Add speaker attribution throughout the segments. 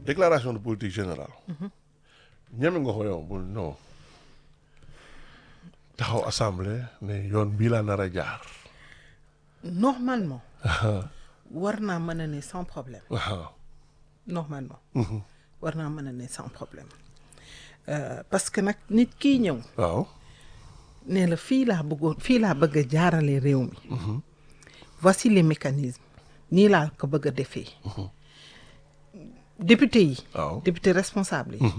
Speaker 1: déclaration de politique générale. ñeme nga ko yow bul non taxaw assemblée ne yoon bii laa nar a jaar.
Speaker 2: normalement war naa mën a ne sans problème
Speaker 1: waaw.
Speaker 2: normalement war naa mën a ne sans problème Euh, parce que nag nit kii ñëw
Speaker 1: waaw.
Speaker 2: ne la fii laa bëggoon fii laa bëgg a jaarale réew mi voici les mécanismes nii laa ko bëgg a defee député yi
Speaker 1: waaw.
Speaker 2: député responsable yi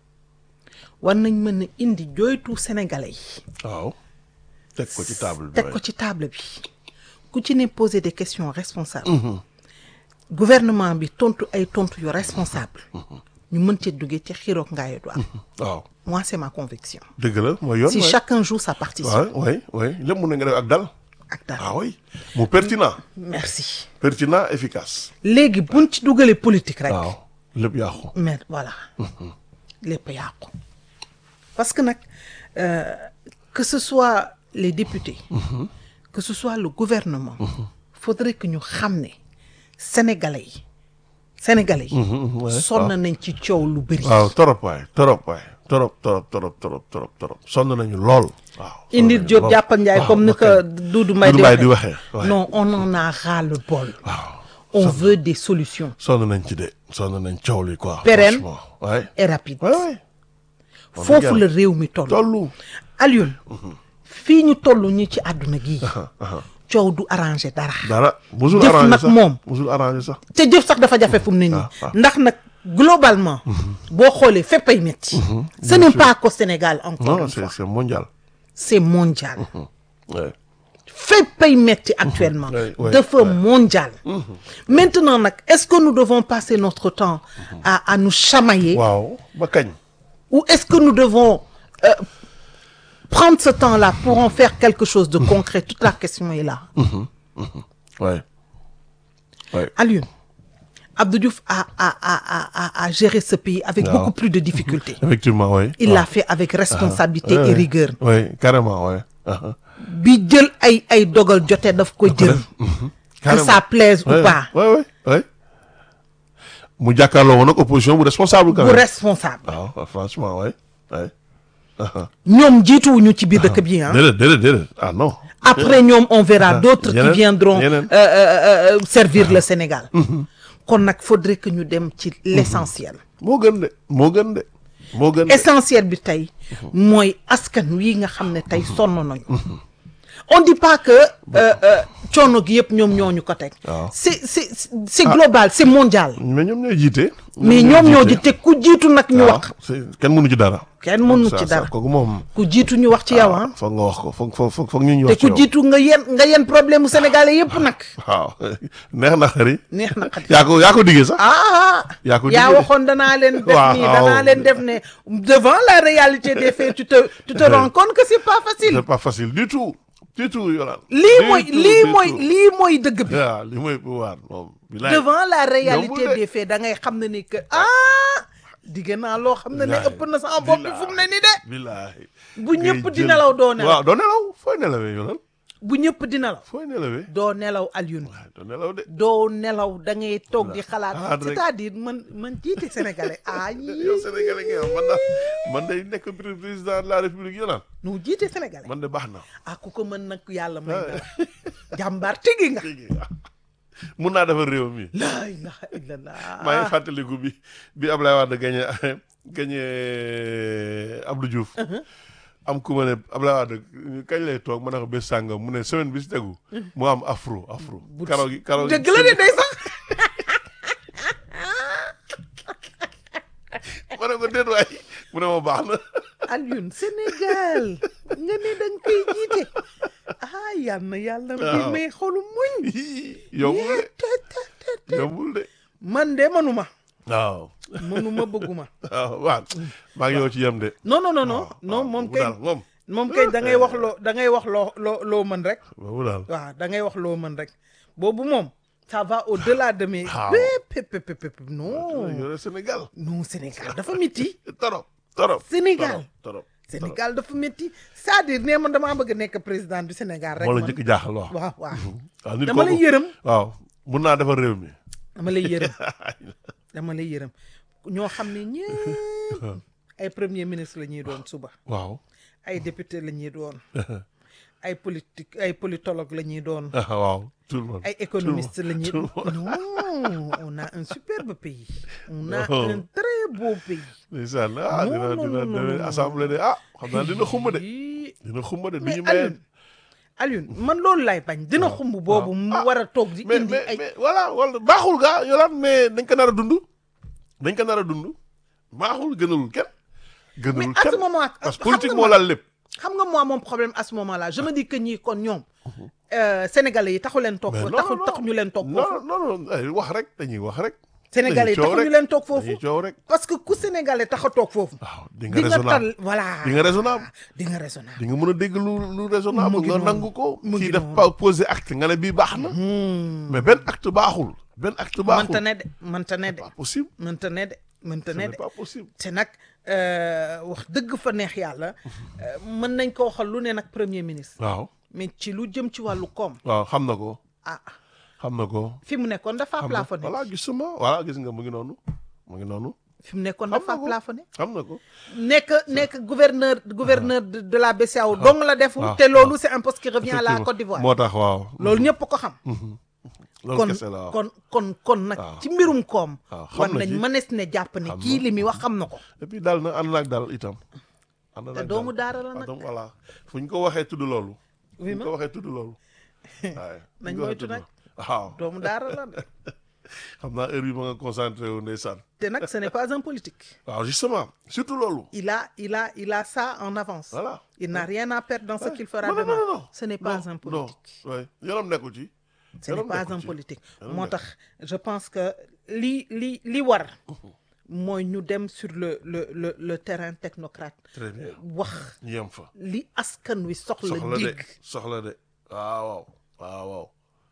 Speaker 2: war nañ mën a indi jooytu sénégalais yi
Speaker 1: waaw. teg ko ci table bi.
Speaker 2: teg ko ci table bi ku ci ne poser des questions responsables gouvernement bi tontu ay tontu yu responsable ñu mën cee duggee ci xiroog ngaayo du am
Speaker 1: waaw.
Speaker 2: moi c'est ma conviction
Speaker 1: dëgg la mooy yoon.
Speaker 2: si
Speaker 1: waay.
Speaker 2: chacun joue sa partition
Speaker 1: waaw oui oui lépp mun na nga def ak dal.
Speaker 2: ak dara
Speaker 1: ah oui mu pertinent.
Speaker 2: merci
Speaker 1: pertinent efficace.
Speaker 2: léegi buñ ci dugalee politique rek
Speaker 1: waaw lépp yàqu.
Speaker 2: mais voilà lépp yàqu parce que nag euh, que ce soit les députés que ce soit le gouvernement faudrait que ñu xam ne sénégalais yi sénégalais yi
Speaker 1: ouais,
Speaker 2: sonn nañ ci coow lu bëri
Speaker 1: waaw torop waay torop waay torop torop torop torop torop torop sonn nañu lool. waaw sonn
Speaker 2: Indir
Speaker 1: nañu
Speaker 2: Diop
Speaker 1: lool.
Speaker 2: jàppal Ndiaye
Speaker 1: waaw,
Speaker 2: comme ni
Speaker 1: ok.
Speaker 2: ko Doudou Mbaye
Speaker 1: Doudou Mbaye di waxee, ouais.
Speaker 2: non on en a ras le bol
Speaker 1: waaw
Speaker 2: on veut des solutions
Speaker 1: sonn nañ ci de sonn nañ coow li quoi.
Speaker 2: Pérenne.
Speaker 1: franchement waay
Speaker 2: et rapides
Speaker 1: waay waay.
Speaker 2: foofu la réew mi toll
Speaker 1: tollu.
Speaker 2: Alioune fii ñu toll ñu ci àdduna gii coow du arrangé dara
Speaker 1: dara musul
Speaker 2: Jëf
Speaker 1: arrangé
Speaker 2: nag
Speaker 1: sax
Speaker 2: moom.
Speaker 1: musul arrangé sax.
Speaker 2: te jëf sax dafa jafe fu mu ne nii
Speaker 1: ah, ah.
Speaker 2: ndax nag globalement boo xoolee fépp ay métti ce n'est pas qu'au Sénégal encore
Speaker 1: non
Speaker 2: une
Speaker 1: c'est
Speaker 2: fois
Speaker 1: c'est mondial.
Speaker 2: c'est mondial
Speaker 1: Ouais.
Speaker 2: fépp ay métti actuellement
Speaker 1: Ouais, ouais,
Speaker 2: dafa
Speaker 1: ouais.
Speaker 2: mondial maintenant nag est-ce que nous devons passer notre temps à à nous chamailler
Speaker 1: waaw ba kañ.
Speaker 2: ou est-ce que nous devons euh, prendre ce temps-là pour en faire quelque chose de concret toute la question est là
Speaker 1: waay. waay.
Speaker 2: Alioune Abdou Diouf a a a a a, a géré ce pays avec
Speaker 1: Waaw.
Speaker 2: beaucoup plus de difficultés
Speaker 1: effectivement waay.
Speaker 2: il l'a fait avec responsabilité et rigueur
Speaker 1: oui carrément waay. ah,
Speaker 2: bi jël ay ay dogal jotee daf ko jël que
Speaker 1: carrément.
Speaker 2: ça plaise ou
Speaker 1: Ouais,
Speaker 2: pas
Speaker 1: ouais, ouais, ouais. mu jàkkaarloo woon nag opposition bu responsable quand
Speaker 2: bu
Speaker 1: même.
Speaker 2: responsable
Speaker 1: waaw franchement waay waay.
Speaker 2: ñoom jiituwuñu ci biir dëkk bi ah
Speaker 1: déedéet déedéet déedéet ah non.
Speaker 2: après ñoom on verra d'autres qui
Speaker 1: yeneen,
Speaker 2: viendront
Speaker 1: yeneen.
Speaker 2: euh, euh, euh, servir le Sénégal kon nag faudrait que ñu dem ci l'essentiel
Speaker 1: moo gën de moo gën de moo gën de.
Speaker 2: essentiel bi tey mooy askan wi nga xam ne tey sonn nañu on dit pas que euh, euh, coono gi yëpp ñoom ñoo ñu ko teg
Speaker 1: waaw.
Speaker 2: c'est c'est c'est global c'est mondial
Speaker 1: mais ñoom ñooy jiite.
Speaker 2: mais ñoom ñoo ji te ku jiitu nag ñu
Speaker 1: waaw
Speaker 2: wax
Speaker 1: c'est kenn mënu ci dara.
Speaker 2: kenn mënu
Speaker 1: Ça,
Speaker 2: ci
Speaker 1: ça,
Speaker 2: dara
Speaker 1: kooku moom.
Speaker 2: ku jiitu ñu wax ci yow ah
Speaker 1: foog nga wax ko foog foog foog foog ñu ñu
Speaker 2: te
Speaker 1: wax ci
Speaker 2: ku
Speaker 1: yow.
Speaker 2: jiitu nga yen nga yen problème mu sénégalais yëpp nag
Speaker 1: waaw neex na xëri.
Speaker 2: neex na xat
Speaker 1: yaa ko yaa ko diggee sax.
Speaker 2: ah
Speaker 1: yaa ko
Speaker 2: yaa
Speaker 1: diggee de.
Speaker 2: waxoon danaa leen def
Speaker 1: Waaw,
Speaker 2: nii danaa leen def ne devant la réalité des faits tu te tu te rends compte que c'est pas facile
Speaker 1: c'est pas facile du tout du tout Yolande.
Speaker 2: lii
Speaker 1: Du
Speaker 2: mooy
Speaker 1: tout,
Speaker 2: lii
Speaker 1: du
Speaker 2: mooy
Speaker 1: tout.
Speaker 2: lii mooy dëgg bi
Speaker 1: waaw li mooy pouvoir moom. bilaay.
Speaker 2: devant la réalité
Speaker 1: Yombul de.
Speaker 2: des faits da ngay xam ne ni que ah digg naa loo xam ne ne
Speaker 1: Bilaay.
Speaker 2: ëpp na sama bopp bi fu mu ne ni de
Speaker 1: bilaay.
Speaker 2: bu ñëpp
Speaker 1: ngay
Speaker 2: di
Speaker 1: jël-
Speaker 2: nelaw doo nelaw
Speaker 1: waaw doo nelaw fooy nelawee Yolande
Speaker 2: bu ñëpp di nelaw
Speaker 1: fooy nelawee.
Speaker 2: doo nelaw Alioune
Speaker 1: waaw doo nelaw de.
Speaker 2: doo nelaw da ngay toog di xalaat
Speaker 1: xalaat rek.
Speaker 2: c'est-à-dire man man jiite sénégalais ah
Speaker 1: yow Sénégalais nga man da man day nekk pré- président de la république Yolande
Speaker 2: nu jiite sénégalais
Speaker 1: man de baax na.
Speaker 2: ah ku ko mën nag yàlla may na la jàmbaar tigi nga
Speaker 1: léegi mun naa defar réew mi.
Speaker 2: laa ilaha illallah
Speaker 1: maa ngi fàttaliku bi bi Ablaye Wade gagné gagné Abdou Diouf. am ku ma ne Ablaye Wade kañ lay toog ma ne ko bés sàngam mu ne semaine bi si tegu. mu am afro afro. karaw gi karaw gi
Speaker 2: dëgg la de day sax
Speaker 1: ma ne ko déet waay mu ne ma baax na.
Speaker 2: Alioune Sénégal nga ne da nga koy jiite ah yal na yàlla bi
Speaker 1: Waaw.
Speaker 2: may xolu muñ
Speaker 1: yombul de
Speaker 2: te te te te
Speaker 1: yombul de.
Speaker 2: man de manuma
Speaker 1: waaw
Speaker 2: manuma bëgguma
Speaker 1: waaw waaw maa ngi yow ci yem de.
Speaker 2: non non non non
Speaker 1: waaw,
Speaker 2: non
Speaker 1: waaw,
Speaker 2: moom
Speaker 1: boobu
Speaker 2: kay
Speaker 1: daal moom.
Speaker 2: moom kay da ngay wax loo da ngay wax loo loo loo mën rek
Speaker 1: boobu daal.
Speaker 2: waaw da ngay wax loo mën rek boobu moom ça va au-delà de mes
Speaker 1: Waaw.
Speaker 2: pép pép pép pép non
Speaker 1: yore Sénégal.
Speaker 2: non Sénégal dafa métti
Speaker 1: torop torop.
Speaker 2: Sénégal.
Speaker 1: torop torop.
Speaker 2: Sénégal dafa métti c'est-à-dire nee man damaa bëgg nekk président du Sénégal rek
Speaker 1: moo la
Speaker 2: man
Speaker 1: njëkk jaaxal wax.
Speaker 2: waaw waaw
Speaker 1: waaw nit
Speaker 2: dama lay
Speaker 1: kooku
Speaker 2: yërëm
Speaker 1: waaw mun naa defar réew mi.
Speaker 2: dama lay yërëm dama lay yërëm ñoo xam ne ñëpp ay premier ministre la ñuy doon suba
Speaker 1: waaw
Speaker 2: ay député la ñuy doon ay politique ay politologue la ñuy doon
Speaker 1: ah waaw tout le monde
Speaker 2: ay économiste la ñuy
Speaker 1: tout le monde.
Speaker 2: non on a un superbe pays on a
Speaker 1: Non.
Speaker 2: un très beau pays
Speaker 1: ndeysaan ah
Speaker 2: Non,
Speaker 1: dina
Speaker 2: non,
Speaker 1: dina
Speaker 2: non, non,
Speaker 1: dina
Speaker 2: non.
Speaker 1: assemblée de ah xam naa dina xumb de
Speaker 2: Ii,
Speaker 1: dina xumb de du
Speaker 2: mais
Speaker 1: ñu maye
Speaker 2: Alioune Alioune man loolu lay bañ dina xumb boobu mu
Speaker 1: Ah.
Speaker 2: war a toog di
Speaker 1: mais
Speaker 2: indi
Speaker 1: mais
Speaker 2: ay
Speaker 1: mais voilà wala baaxul gaa yolaan mais dañ ko nar a dund dañ ko nar a dund baaxul gënalul kenn
Speaker 2: mais
Speaker 1: gënalul
Speaker 2: à ce
Speaker 1: kenn
Speaker 2: moment
Speaker 1: parce que
Speaker 2: xam
Speaker 1: politique
Speaker 2: nga
Speaker 1: moo
Speaker 2: man-
Speaker 1: laal lépp
Speaker 2: xam nga moi mon problème à ce moment là je me dis que ñii kon ñoom euh, sénégalais yi taxu leen toog
Speaker 1: mais
Speaker 2: foofu
Speaker 1: non
Speaker 2: taxu
Speaker 1: non
Speaker 2: taxu ñu leen toog
Speaker 1: non
Speaker 2: foofu
Speaker 1: non non ay wax rek dañuy wax rek
Speaker 2: sénégalais yi
Speaker 1: dañuy coow
Speaker 2: taxu ñu
Speaker 1: rek.
Speaker 2: leen toog foofu
Speaker 1: dañuy coow rek
Speaker 2: parce que ku sénégalais tax a toog foofu
Speaker 1: waaw di nga
Speaker 2: di nga
Speaker 1: raisonnable
Speaker 2: tal voilà
Speaker 1: di nga raisonnable
Speaker 2: di nga raisonnable
Speaker 1: di nga mën a dégg lu lu raisonnable
Speaker 2: Mu ngi
Speaker 1: nga
Speaker 2: noonu.
Speaker 1: nangu ko
Speaker 2: Mu ngi
Speaker 1: kii def
Speaker 2: noonu.
Speaker 1: pas poser acte nga ne bii baax na mais benn acte baaxul benn acte baaxul
Speaker 2: mënta ne de mënta ne de
Speaker 1: pas possible
Speaker 2: mënta ne de mënta
Speaker 1: ce
Speaker 2: ne
Speaker 1: n'est
Speaker 2: de
Speaker 1: pas possible
Speaker 2: te nag euh, wax dëgg fa neex yàlla euh, mën nañ ko waxal lu ne nag premier ministre
Speaker 1: waaw
Speaker 2: mais ci lu jëm ci wàllu koom
Speaker 1: waaw xam na ko
Speaker 2: ah
Speaker 1: xam na ko
Speaker 2: fi mu nekkoon dafa
Speaker 1: xam na
Speaker 2: plafonné
Speaker 1: voilà gisuma voilà gis nga mu ngi noonu mu ngi noonu
Speaker 2: fi mu nekkoon
Speaker 1: xam
Speaker 2: dafa
Speaker 1: na ko.
Speaker 2: plafonné
Speaker 1: xam na ko
Speaker 2: nekk nekk gouverneur gouverneur de, de la BCEAO dong la defu
Speaker 1: waaw,
Speaker 2: te loolu c'est un poste qui revient à la
Speaker 1: Effectivement.
Speaker 2: Côte d'Ivoire
Speaker 1: moo tax waaw
Speaker 2: loolu ñëpp ko xam
Speaker 1: loolu
Speaker 2: kon
Speaker 1: kese la waaw
Speaker 2: kon kon kon nag
Speaker 1: waaw.
Speaker 2: ci mbirum koom
Speaker 1: waaw, xam
Speaker 2: war
Speaker 1: na
Speaker 2: nañ
Speaker 1: ci.
Speaker 2: mënees ne jàpp ne
Speaker 1: Xam
Speaker 2: kii
Speaker 1: na.
Speaker 2: li muy wax xam na ko
Speaker 1: et puis daal na ànd naag daal itam ànd
Speaker 2: te
Speaker 1: naag
Speaker 2: doomu
Speaker 1: daal.
Speaker 2: daara la
Speaker 1: Ah,
Speaker 2: nag
Speaker 1: donc voilà fu ñu ko waxee tudd loolu fu
Speaker 2: Oui,
Speaker 1: ñu
Speaker 2: ma.
Speaker 1: ko waxee tudd loolu waaye fu
Speaker 2: Nañ
Speaker 1: ñu ko waxee
Speaker 2: moytu
Speaker 1: tudd
Speaker 2: nag.
Speaker 1: loolu. waaw
Speaker 2: doomu daara la de
Speaker 1: xam naa heure bi ma nga concentré wu ndeysaan
Speaker 2: te nag ce n'est pas un politique
Speaker 1: waaw justement surtout loolu
Speaker 2: il a il a il a ça en avance
Speaker 1: voilà
Speaker 2: il n'a rien à perdre dans ce qu'il fera
Speaker 1: non, non,
Speaker 2: demain
Speaker 1: non, non.
Speaker 2: ce n'est
Speaker 1: Non,
Speaker 2: pas un
Speaker 1: non
Speaker 2: politique
Speaker 1: ouais yoonam nekkul ci
Speaker 2: ce n'est
Speaker 1: yoonam
Speaker 2: pas
Speaker 1: nekkul
Speaker 2: un
Speaker 1: ci.
Speaker 2: politique
Speaker 1: Yoonam
Speaker 2: moo
Speaker 1: nekkul.
Speaker 2: tax je pense que li li li war mooy ñu dem sur le le le le terrain technocrate
Speaker 1: très bien
Speaker 2: wax
Speaker 1: ñu yem fa
Speaker 2: li askan wi soxla
Speaker 1: soxla de
Speaker 2: dégg
Speaker 1: soxla de waaw waaw waaw waaw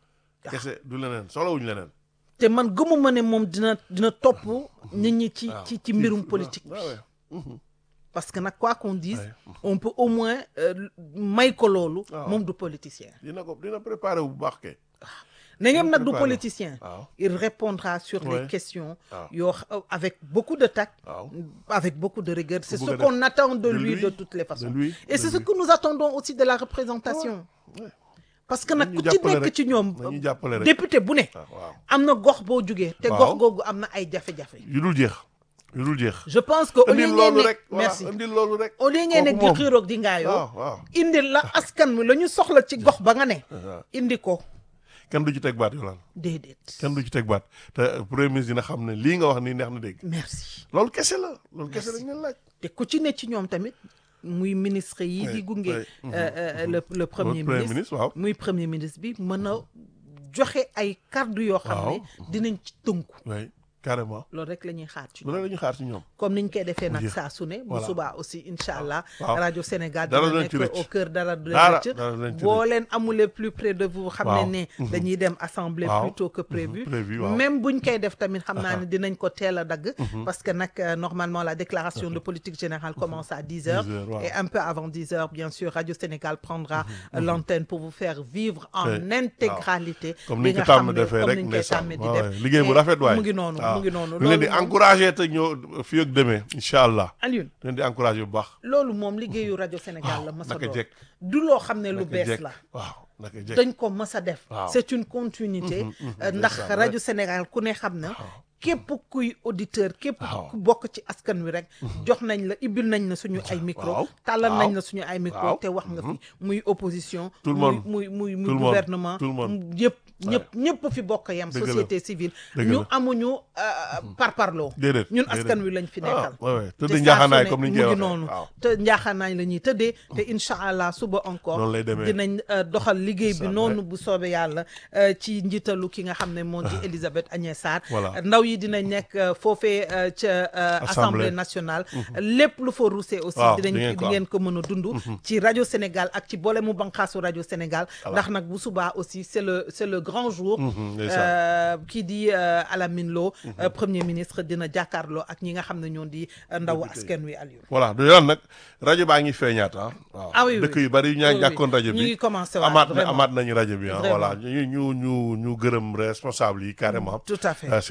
Speaker 1: kese du leneen soxlawuñu leneen
Speaker 2: te man gëmuma ne moom dina dina topp nit ñi ci
Speaker 1: waaw
Speaker 2: ci ci mbirum politique bi
Speaker 1: waaw waaw
Speaker 2: parce que nag quoi qu'on dise
Speaker 1: Ouais.
Speaker 2: on peut au moins euh, may ko loolu
Speaker 1: waaw.
Speaker 2: moom du politicien
Speaker 1: dina ko dina préparé bu baax kay
Speaker 2: na ngeen nag du
Speaker 1: préparé.
Speaker 2: politicien
Speaker 1: waaw
Speaker 2: il répondra sur
Speaker 1: Ouais.
Speaker 2: les questions
Speaker 1: waaw
Speaker 2: yoo xa- avec beaucoup de tact
Speaker 1: waaw
Speaker 2: avec beaucoup de rigueur c'est
Speaker 1: Ku
Speaker 2: ce
Speaker 1: bëgg a
Speaker 2: qu'on attend de
Speaker 1: de
Speaker 2: lui
Speaker 1: lui,
Speaker 2: de toutes les
Speaker 1: de
Speaker 2: façons
Speaker 1: lui
Speaker 2: et
Speaker 1: de
Speaker 2: c'est ce
Speaker 1: lui.
Speaker 2: que nous attendons aussi de la représentation
Speaker 1: Ouais.
Speaker 2: parce que nag
Speaker 1: Nañu
Speaker 2: ku ci
Speaker 1: jàppale
Speaker 2: nekk
Speaker 1: rek.
Speaker 2: ci ñoom
Speaker 1: nañu jàppale rek
Speaker 2: député bu ne
Speaker 1: waaw waaw
Speaker 2: am na gox boo jugee te
Speaker 1: Waaw.
Speaker 2: gox googu am na ay jafe-jafe
Speaker 1: yu dul jeex yu dul jeex
Speaker 2: je pense que au lieu
Speaker 1: indil
Speaker 2: ngeen
Speaker 1: loolu
Speaker 2: ne
Speaker 1: rek voilà
Speaker 2: merci
Speaker 1: indil loolu rek
Speaker 2: au lieu ngeen ne
Speaker 1: Kooku
Speaker 2: di
Speaker 1: moom.
Speaker 2: xiiroog di ngaayoo
Speaker 1: waaw waaw
Speaker 2: indil la askan wi la ñu soxla ci gox ba nga ne
Speaker 1: waaw.
Speaker 2: indi ko
Speaker 1: kenn du ci teg baat yolaan
Speaker 2: déedéet
Speaker 1: kenn du ci teg baat te premier ministre dina xam ne lii nga wax nii neex na dégg
Speaker 2: merci
Speaker 1: loolu kese la loolu kese lañ leen laaj
Speaker 2: te ku ci ne ci ñoom tamit muy ministre yi di
Speaker 1: Ouais,
Speaker 2: gunge
Speaker 1: ouais,
Speaker 2: euh, euh, le le premier
Speaker 1: premier
Speaker 2: ministre
Speaker 1: ministre waaw
Speaker 2: muy premier ministre bi mën a joxe ay kàddu yoo xam ne
Speaker 1: Waaw.
Speaker 2: dinañ ci tënku
Speaker 1: oui carrément
Speaker 2: loolu rek la ñuy xaar ci
Speaker 1: lu
Speaker 2: ñoom
Speaker 1: ne la ñu xaar ci ñoom
Speaker 2: comme niñ koy defee nag
Speaker 1: jeex.
Speaker 2: saa su ne bu
Speaker 1: Voilà.
Speaker 2: subaa aussi incha allah
Speaker 1: waaw.
Speaker 2: rajo Sénégal
Speaker 1: Dara
Speaker 2: dina
Speaker 1: du leen ci
Speaker 2: nekk
Speaker 1: rëcc.
Speaker 2: au cœur dara du
Speaker 1: Dara,
Speaker 2: leen
Speaker 1: dara du leen
Speaker 2: rëcc
Speaker 1: ci
Speaker 2: boo leen amulee plus près de vous xam
Speaker 1: Waaw.
Speaker 2: ne ne dañuy dem assemblée
Speaker 1: Waaw.
Speaker 2: plus tôt que prévu
Speaker 1: Mhm, prévu, waaw.
Speaker 2: même buñ koy def tamit xam naa ne dinañ ko teel a dagg parce que nag euh, normalement la déclaration de politique générale commence à 10 heures
Speaker 1: 10 heures, waaw.
Speaker 2: et un peu avant 10 heures bien sûr Radio Sénégal prendra euh, l'antenne pour vous faire vivre en
Speaker 1: Ouais.
Speaker 2: intégralité
Speaker 1: comme
Speaker 2: li
Speaker 1: ni ñu
Speaker 2: nga
Speaker 1: ko
Speaker 2: xam
Speaker 1: tàmm
Speaker 2: ne
Speaker 1: defee
Speaker 2: comme
Speaker 1: rek
Speaker 2: ni ñu koy
Speaker 1: ndeysaan
Speaker 2: tàmmee di
Speaker 1: waaw,
Speaker 2: def
Speaker 1: waaw. liggéey bu
Speaker 2: Et
Speaker 1: rafet waay
Speaker 2: mu ngi noonu
Speaker 1: waaw.
Speaker 2: mu ngi noonu
Speaker 1: ñu leen di
Speaker 2: loolu moom-
Speaker 1: encouragé te ñëw fii ak demee incha allah
Speaker 2: Alioune
Speaker 1: ñu leen di encouragé bu baax
Speaker 2: loolu moom liggéeyu rajo Sénégal la mës a
Speaker 1: naka
Speaker 2: doon
Speaker 1: jekk.
Speaker 2: du loo xam ne lu
Speaker 1: naka
Speaker 2: bees
Speaker 1: jekk
Speaker 2: la
Speaker 1: waaw naka jekk
Speaker 2: dañ ko mës a def
Speaker 1: Waaw.
Speaker 2: c'est une continuité euh, ndax
Speaker 1: ndeysaan,
Speaker 2: rajo Sénégal ku ne xam na képp kuy auditeur képp
Speaker 1: Waaw.
Speaker 2: ku bokk ci askan wi rek jox nañ la ibbil nañ la suñu ay micro
Speaker 1: Waaw.
Speaker 2: tàllal
Speaker 1: Waaw.
Speaker 2: nañ la suñu ay micro
Speaker 1: Waaw.
Speaker 2: te wax nga fi muy opposition
Speaker 1: Tout le
Speaker 2: muy
Speaker 1: monde.
Speaker 2: muy muy muy
Speaker 1: Tout le monde.
Speaker 2: gouvernement
Speaker 1: Tout le monde.
Speaker 2: yëpp ñëpp ñëpp fi bokk yam
Speaker 1: Dëgg la.
Speaker 2: société civile
Speaker 1: Dëgg
Speaker 2: ñu
Speaker 1: la.
Speaker 2: amuñu euh, parparloo
Speaker 1: déedéet
Speaker 2: ñun
Speaker 1: déedéet.
Speaker 2: askan wi lañ fi nekkal
Speaker 1: ah ouais, ouais.
Speaker 2: te
Speaker 1: tëdd
Speaker 2: saa
Speaker 1: njaaxaanaay
Speaker 2: su ne
Speaker 1: comme ni ñu
Speaker 2: mu
Speaker 1: koy
Speaker 2: ngi
Speaker 1: waxee
Speaker 2: noonu
Speaker 1: waaw
Speaker 2: te njaaxaanaay la ñuy tëddee te incha allah suba encore
Speaker 1: Noonu lay demee.
Speaker 2: dinañ euh, doxal liggéey bi
Speaker 1: Incha
Speaker 2: noonu bu soobee yàlla euh, ci njiitalu ki nga xam ne moo di Elisabeth Agnès Sarr
Speaker 1: Voilà.
Speaker 2: ndaw yi dinañ nekk euh, foofee euh, ca euh,
Speaker 1: Assemblée.
Speaker 2: assemblée nationale lépp lu fa ruusee aussi
Speaker 1: Waaw, di
Speaker 2: dinañ
Speaker 1: ngeen ko
Speaker 2: di ngeen ko mën a dund ci rajo Sénégal ak ci boole mu banqaasu rajo Sénégal ndax nag bu subaa aussi c'est le c'est le grand jour
Speaker 1: Mhm, ndeysaan.
Speaker 2: euh, kii di euh, Alamine Lo euh, premier ministre dina jàkkaarloo ak ñi nga xam ne ñoo di euh, ndawu askan wi Aliou
Speaker 1: voilà du yoon nag rajo baa ngi feeñaat ah waaw
Speaker 2: Ah oui, oui.
Speaker 1: dëkk yu bari yu ñaa
Speaker 2: Oui, oui.
Speaker 1: jàkkoon rajo
Speaker 2: ñu
Speaker 1: bi
Speaker 2: ngi commencé waat
Speaker 1: amaat na
Speaker 2: vraiment.
Speaker 1: amaat nañu rajo bi ah
Speaker 2: Vraiment.
Speaker 1: voilà ñu ñu ñu ñu gërëm responsable yi carrément
Speaker 2: tout à fait
Speaker 1: Euh, surtout côté technique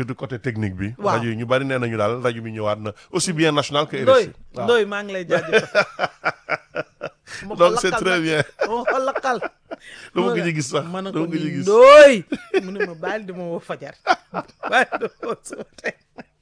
Speaker 1: technique bi.
Speaker 2: Waaw.
Speaker 1: rajo yi ñu bari nee nañu daal rajo bi ñëwaat na aussi bien national que
Speaker 2: Ndoy
Speaker 1: RFI. waaw
Speaker 2: Ndoy maa ngi lay jaajëfal. ma ko
Speaker 1: donc c'est
Speaker 2: lakkal
Speaker 1: très
Speaker 2: nag.
Speaker 1: bien.
Speaker 2: ma ko lakkal.
Speaker 1: dama ko ci gis sax
Speaker 2: ma ne
Speaker 1: dama
Speaker 2: ko
Speaker 1: ko ci
Speaker 2: nii
Speaker 1: gis.
Speaker 2: Ndoy mu ne ma baal di ma woo fajar baal di ma woo suba tey.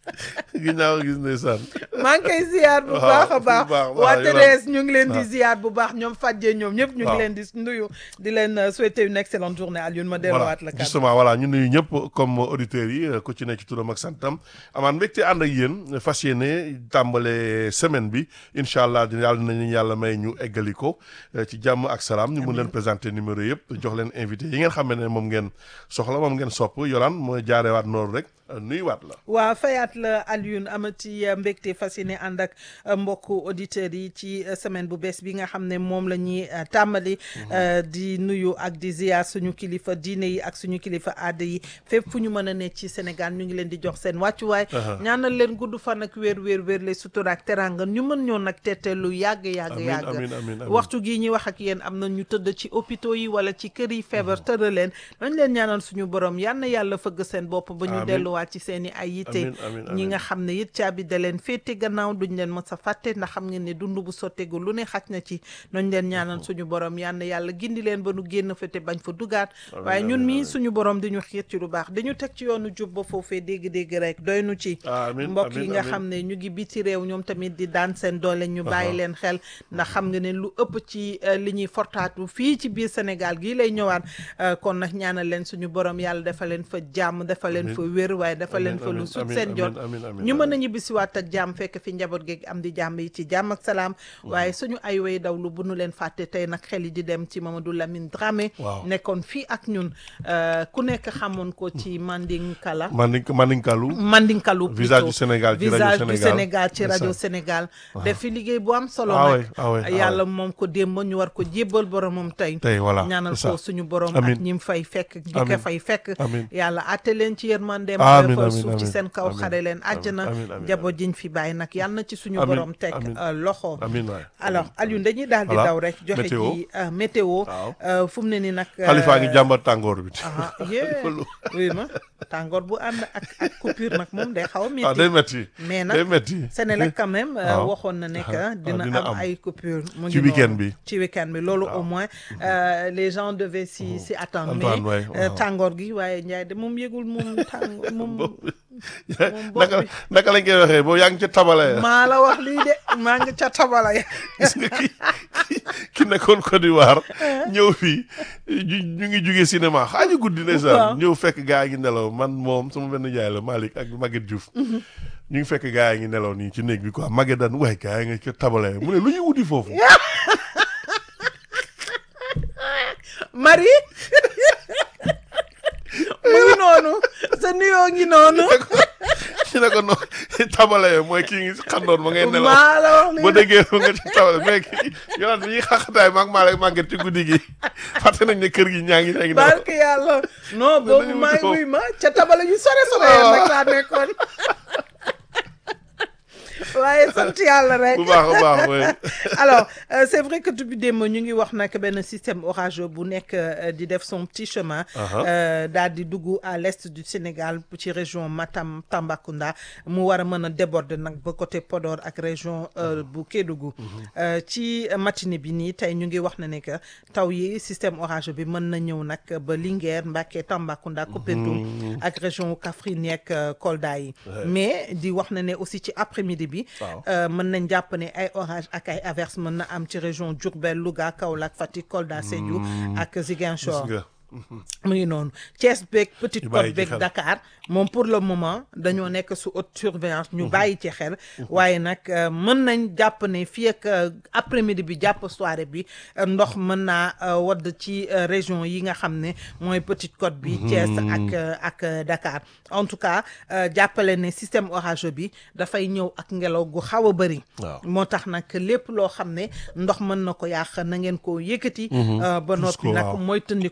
Speaker 1: ginnaaw gis ndeysaan.
Speaker 2: maa ngi koy ziar bu
Speaker 1: Waaw,
Speaker 2: baax a baax
Speaker 1: bu baax,
Speaker 2: waa
Speaker 1: waaw,
Speaker 2: Thérèse ñu ngi leen di
Speaker 1: waaw.
Speaker 2: ziar bu baax ñoom Fadje ñoom ñëpp ñu ngi
Speaker 1: Waaw.
Speaker 2: leen di nuyu di leen euh, souhaiter une excellente journée Alioune ma
Speaker 1: voilà
Speaker 2: delluwaat la kàddu
Speaker 1: justement voilà ñu nuyu ñëpp comme auditeurs yi ku ci nekk ci turam ak santam amaan mbégte ànd ak yéen fas yéene tàmbale semaine bi incha allah di yàlla nañu yàlla may ñu eggali ko eh, ci jàmm ak salaam ñu mun leen présenter numéro yëpp jox leen invité yi ngeen xam ne moom ngeen soxla moom ngeen sopp yolaan mooy jaarewaat noonu rek eh, nuyuwaat la
Speaker 2: waa fayaat la Alioune amati euh, mbégte fas yéene ànd ak euh, mbokku auditeurs yi ci euh, semaine bu bees bi nga xam ne moom la ñuy euh, tàmbali euh, di nuyu ak di ziar suñu kilifa diine yi ak suñu kilifa aada yi fépp fu ñu mën a ne ci Sénégal ñu ngi leen di jox seen wàccuwaay ñaanal leen gudd fan ak wéer wéer wéer le sutura ak teranga ñu mën ñoo nag tette lu yàgg yàgg
Speaker 1: Amiin,
Speaker 2: yàgg
Speaker 1: amiin, amiin, amiin.
Speaker 2: waxtu gii ñuy wax ak yéen am na ñu tëdd ci hôpitaux yi wala ci kër yi feebar tëral leen nañ leen ñaanal suñu borom yal na yàlla fëgg seen bopp ba ñu
Speaker 1: Amiin.
Speaker 2: delluwaat ci seen i ay yitte
Speaker 1: Amiin, amiin,
Speaker 2: ñi
Speaker 1: amiin.
Speaker 2: nga xam ne it caabi da leen féete gannaaw duñ leen mës a fàtte ndax xam ngeen ne dund bu sotteegu lu ne xaj na ci nañ leen ñaanal suñu borom yal na yàlla gindi leen ba nu génn fa te bañ fa dugaat waaye ñun mii suñu borom di ñu xiir ci lu baax dañu teg ci yoonu jub ba foofee dégg-dégg rek doy nu ci
Speaker 1: Amiin,
Speaker 2: mbokk yi
Speaker 1: amiin,
Speaker 2: nga
Speaker 1: amiin.
Speaker 2: xam ne ñu ngi biti réew ñoom tamit di daan seen doole ñu bàyyi leen xel ndax xam nga ne lu ëpp ci euh, li ñuy fortaatu fii ci biir Sénégal gii lay ñëwaat euh, kon nag ñaanal leen suñu borom yàlla dafa leen fa jàmm dafa leen fa wér waaye dafa leen
Speaker 1: Amiin,
Speaker 2: fa lu
Speaker 1: amiin,
Speaker 2: sut
Speaker 1: amiin,
Speaker 2: seen jot
Speaker 1: amiin, amiin, amiin,
Speaker 2: ñu mën a
Speaker 1: amiin.
Speaker 2: ñibbisiwaat ak jàmm fekk fi njaboot geeg am di jàmm yi ci jàmm ak salaam waaye suñu ay way dawlu bu nu leen fàtte tey nag xel yi di dem ci Mamadou Lamine Dramé
Speaker 1: Waaw.
Speaker 2: nekkoon fii ak ñun euh, ku nekk xamoon ko ci Mandinkala
Speaker 1: Mandink Mandinkalu
Speaker 2: Mandinkalu
Speaker 1: Visage
Speaker 2: plutôt.
Speaker 1: du Sénégal ci rajo
Speaker 2: visage du
Speaker 1: Sénégal.
Speaker 2: Sénégal ci rajo
Speaker 1: Ndeysaan.
Speaker 2: Sénégal def fi liggéey bu am solo
Speaker 1: Ah
Speaker 2: nag
Speaker 1: ouais, ah ouais, ah
Speaker 2: yàlla moom ko démb ñu war ko jébbal boromam tey
Speaker 1: tey voilà
Speaker 2: ñaanal
Speaker 1: c'est
Speaker 2: ko
Speaker 1: ça.
Speaker 2: suñu borom
Speaker 1: Amiin.
Speaker 2: ak ñim fay fekk ñi ko
Speaker 1: Amiin.
Speaker 2: fay fekk
Speaker 1: Amiin.
Speaker 2: yàlla atte leen ci yërmandeem
Speaker 1: Amiin,
Speaker 2: defal
Speaker 1: amiin,
Speaker 2: suuf ci
Speaker 1: amiin.
Speaker 2: seen kaw
Speaker 1: Amiin.
Speaker 2: xare leen àjjana
Speaker 1: Amiin, amiin,
Speaker 2: jaboot jiñ fi bàyyi nag yàlla na ci suñu
Speaker 1: Amiin,
Speaker 2: borom teg
Speaker 1: amiin.
Speaker 2: euh, loxo
Speaker 1: amiin waay
Speaker 2: alors Alioune dañuy daal di
Speaker 1: Voilà.
Speaker 2: daw rek joxe
Speaker 1: Météo.
Speaker 2: ci euh, météo
Speaker 1: Waaw.
Speaker 2: euh, fu mu ne ni nag
Speaker 1: Xalifa ngi
Speaker 2: euh,
Speaker 1: jàmbat tàngoor bi
Speaker 2: ah yee oui ma tàngoor bu ànd ak ak coupure nag moom day xaw a
Speaker 1: ah
Speaker 2: métti
Speaker 1: day metti
Speaker 2: mais
Speaker 1: day
Speaker 2: nag
Speaker 1: metti
Speaker 2: Sénélec quand même euh,
Speaker 1: waaw.
Speaker 2: waxoon na ne que
Speaker 1: Ah,
Speaker 2: dina
Speaker 1: dina
Speaker 2: am
Speaker 1: am.
Speaker 2: ay coupure mu
Speaker 1: Ci
Speaker 2: ngi
Speaker 1: week-end
Speaker 2: noonu.
Speaker 1: bi.
Speaker 2: ci week-end bi loolu au moins euh, les gens devaient s'y s'y attendre
Speaker 1: Attendre,
Speaker 2: mais
Speaker 1: ouais,
Speaker 2: euh,
Speaker 1: waaw.
Speaker 2: tàngoor gi waaye Ndiaye de moom yëgul moom tàng moom bopp
Speaker 1: naka
Speaker 2: bi.
Speaker 1: naka lañ koy waxee boobu yaa ngi ca tabale
Speaker 2: maa la wax lii de maa ngi ca tabala ya
Speaker 1: gis nga ki ki nekkoon Côte d'Ivoire ñëw fii ñu ñu ngi jugee cinéma xaaju guddi
Speaker 2: Waaw.
Speaker 1: ndeysaan ñëw fekk gaa yi ngi nelaw man moom sama benn jaay la Malick ak Maguette Diouf ñu ngi fekk gaa yi ngi nelaw nii ci néeg bi quoi Maguette daan waay gaa yi nga ca tabale mu ne lu ñuy wuti foofu
Speaker 2: Marie mu ngi noonu sa nuyoo ngi noonu
Speaker 1: ci ne ko no tabale mooy kii ngi xandoon ma ngay nelaw
Speaker 2: maa la wax lii
Speaker 1: ba
Speaker 2: de.
Speaker 1: déggee ko nga ci tabale mais kii yoon bi ñuy xaxataay maag Malick Maguette ci guddi gi fàtte nañ ne kër gi ñaa ngi ñaa ngi nelaw
Speaker 2: barke yàlla non boobu
Speaker 1: dañu
Speaker 2: maa ngi
Speaker 1: wuti
Speaker 2: wuy ma ca tabala yu sore sore
Speaker 1: waaw.
Speaker 2: nag laa nekkoon waaye sant yàlla rek
Speaker 1: bu baax a baax mooy
Speaker 2: alors euh, c'est vrai que depuis démb ñu ngi wax nag benn système orageux bu nekk euh, di def son petit chemin
Speaker 1: Aha.
Speaker 2: euh, daal di dugg à l'est du Sénégal ci région Matam Tambacounda mu war a mën a déborder nag ba côté Podor ak région euh, bu Kédougou Euh, ci matinée bi nii tey ñu ngi wax na ne que taw yi système orageux bi mën na ñëw nag ba Linguère Mbacké Tambacounda Koupentoum ak région Kaffrine yeeg euh, Kolda yi mais di wax na ne aussi ci après-midi bi
Speaker 1: Waaw.
Speaker 2: euh, mën nañ jàpp ne ay orage ak ay averse mën na am ci région Diourbel Louga Kaolack Fatick Kolda Sédhiou ak Ziguinchor
Speaker 1: gis nga
Speaker 2: mu ngi noonu Thiès beeg Petite
Speaker 1: Ñu bàyyi
Speaker 2: Côte
Speaker 1: ci
Speaker 2: beeg
Speaker 1: xel.
Speaker 2: Dakar moom pour le moment dañoo nekk sous haute surveillance ñu bàyyi ci xel waaye nag euh, mën nañ jàpp ne fii ak euh, après-midi bi jàpp soirée bi euh, ndox mën naa euh, wadd ci euh, région yi nga xam ne mooy Petite Côte bi Thiès ak euh, ak euh, Dakar en tout cas euh, jàppale ne système orageux bi dafay ñëw ak ngelaw gu xaw a bëri
Speaker 1: Waaw.
Speaker 2: moo tax nag lépp loo xam ne ndox mën na ko yàq na ngeen ko yëkkati euh, ba noppi
Speaker 1: ko,
Speaker 2: nag
Speaker 1: waaw.
Speaker 2: mooy tëndiku encore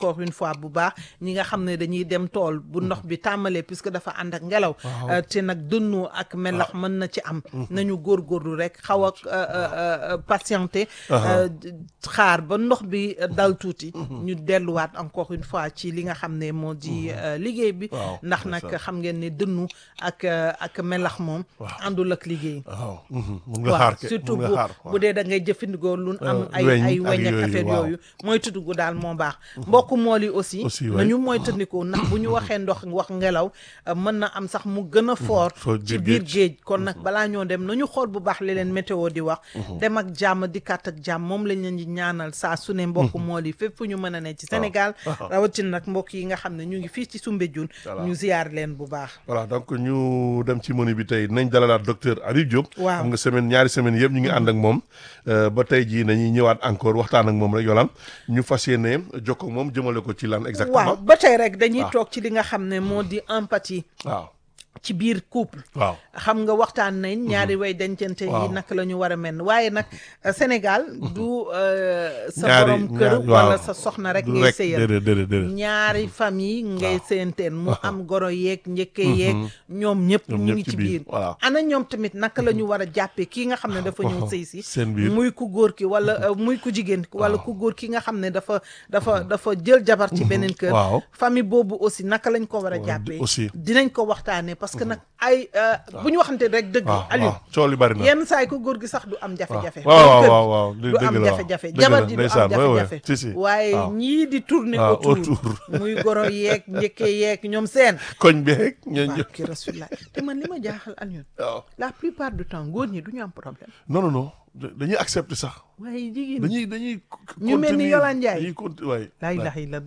Speaker 2: encore une fois bu baax ñi nga xam ne dañuy dem tool bu ndox bi tàmbalee puisque dafa ànd ak ngelaw euh, te nag dënnu ak melax mën na ci am nañu góorgóorlu rek xaw ak euh, euh, euh, patienter euh, xaar ba ndox bi euh, dal tuuti ñu delluwaat encore une fois ci li nga xam ne moo di euh, liggéey bi
Speaker 1: Waaw,
Speaker 2: ndax
Speaker 1: c'est
Speaker 2: nag
Speaker 1: ça.
Speaker 2: xam ngeen ne dënnu ak euh, ak melax moom àndul ak liggéey
Speaker 1: waaw mun nga xaar ke
Speaker 2: surtout
Speaker 1: mun
Speaker 2: bu
Speaker 1: nga xaar
Speaker 2: bu dee da ngay jëfandikoo lu am ay
Speaker 1: weñ
Speaker 2: ay
Speaker 1: ak
Speaker 2: weñ ak
Speaker 1: yooyu,
Speaker 2: affaire
Speaker 1: waaw.
Speaker 2: yooyu mooy tuddugu daal moo baax mbokk mool yi aussi
Speaker 1: Aussi, ouais.
Speaker 2: nañu mooy tëndikoo ndax bu ñu waxee ndox wax ngelaw euh, mën na am sax mu gën a fort
Speaker 1: foo
Speaker 2: ci
Speaker 1: biir
Speaker 2: biir géej kon nag balaa ñoo dem nañu xool bu baax li leen météo di wax dem ak jàmm dikkaat ak jàmm moom lañ leen di ñaanal saa su ne mbokk mool yi fépp fu ñu mën a ne ci Sénégal rawatina nag mbokk yi nga xam ne ñu ngi fii ci Soumbédioune
Speaker 1: Voilà.
Speaker 2: ñu ziyaar leen bu baax
Speaker 1: voilà donc ñu dem ci menu bi tey nañ dalalaat docteur Habib Diop.
Speaker 2: Waaw.
Speaker 1: xam nga semaine ñaari semaine yëpp ñu ngi ànd ak moom euh, ba tey jii nañuy ñëwaat encore waxtaan ak moom rek yolaan ñu fas yéene jokkoo ak moom jëmale ko ci lan
Speaker 2: waaw
Speaker 1: exactement.
Speaker 2: ba tey rek dañuy
Speaker 1: waaw.
Speaker 2: toog ci li nga xam ne moo di empathie
Speaker 1: waaw
Speaker 2: ci biir couple
Speaker 1: waaw
Speaker 2: xam nga waxtaan nañ ñaari way dencante yi
Speaker 1: Waaw.
Speaker 2: naka la ñu war a mel waaye nag euh, Sénégal du euh, sa
Speaker 1: Ñaari-
Speaker 2: borom kër
Speaker 1: ñaari-
Speaker 2: wala
Speaker 1: waaw.
Speaker 2: sa soxna rek
Speaker 1: du
Speaker 2: ngay
Speaker 1: rek
Speaker 2: sëyal
Speaker 1: déedéet déedéet déedéet.
Speaker 2: ñaari famille ngay sëyanteen mu am goro yeeg njëkke yeeg ñoom ñëpp
Speaker 1: Ñoom
Speaker 2: ñu
Speaker 1: ñëpp
Speaker 2: ngi
Speaker 1: ci
Speaker 2: ci
Speaker 1: biir,
Speaker 2: biir
Speaker 1: voilà.
Speaker 2: ana ñoom tamit naka la ñu war a jàppee kii nga xam ne dafa ñëw sëy si
Speaker 1: seen biir.
Speaker 2: muy ku góor ki wala euh, muy ku jigéen ki wala ku góor ki nga xam ne dafa dafa dafa jël jabar ci beneen kër
Speaker 1: waaw.
Speaker 2: famille boobu aussi naka lañ ko war a
Speaker 1: Waaw,
Speaker 2: jàppee
Speaker 1: aussi.
Speaker 2: dinañ ko waxtaanee parce que nag ay euh, bu ñu waxante rek dëgg
Speaker 1: waaw
Speaker 2: Aliou
Speaker 1: waaw coow li bari na.
Speaker 2: yenn saa yi ko góor gi sax du am jafe-jafe
Speaker 1: waaw waaw
Speaker 2: Kër gi
Speaker 1: waaw waaw
Speaker 2: du am
Speaker 1: dëgg la
Speaker 2: jafe-jafe
Speaker 1: dëgg
Speaker 2: jabar
Speaker 1: la,
Speaker 2: ji du am
Speaker 1: ndeysaan, ouais, ouais.
Speaker 2: jafe-jafe
Speaker 1: Si, si.
Speaker 2: waaye
Speaker 1: waaw.
Speaker 2: ñii di tourner
Speaker 1: waaw,
Speaker 2: autour
Speaker 1: autour.
Speaker 2: muy goro yeeg njëkke yeeg ñoom seen
Speaker 1: koñ beeg ñooñu
Speaker 2: waaw
Speaker 1: ñëpp.
Speaker 2: ki rasulillah te man li ma jaaxal Aliou
Speaker 1: waaw
Speaker 2: la plupart du temps góor ñi du ñu am problème
Speaker 1: non non non da- dañuy accepter sax
Speaker 2: waaye jigéen
Speaker 1: dañuy dañuy.
Speaker 2: Ñu mel ni
Speaker 1: continuer,
Speaker 2: Yolande Ndiaye.
Speaker 1: dañuy conti waay.
Speaker 2: laa ilaha illa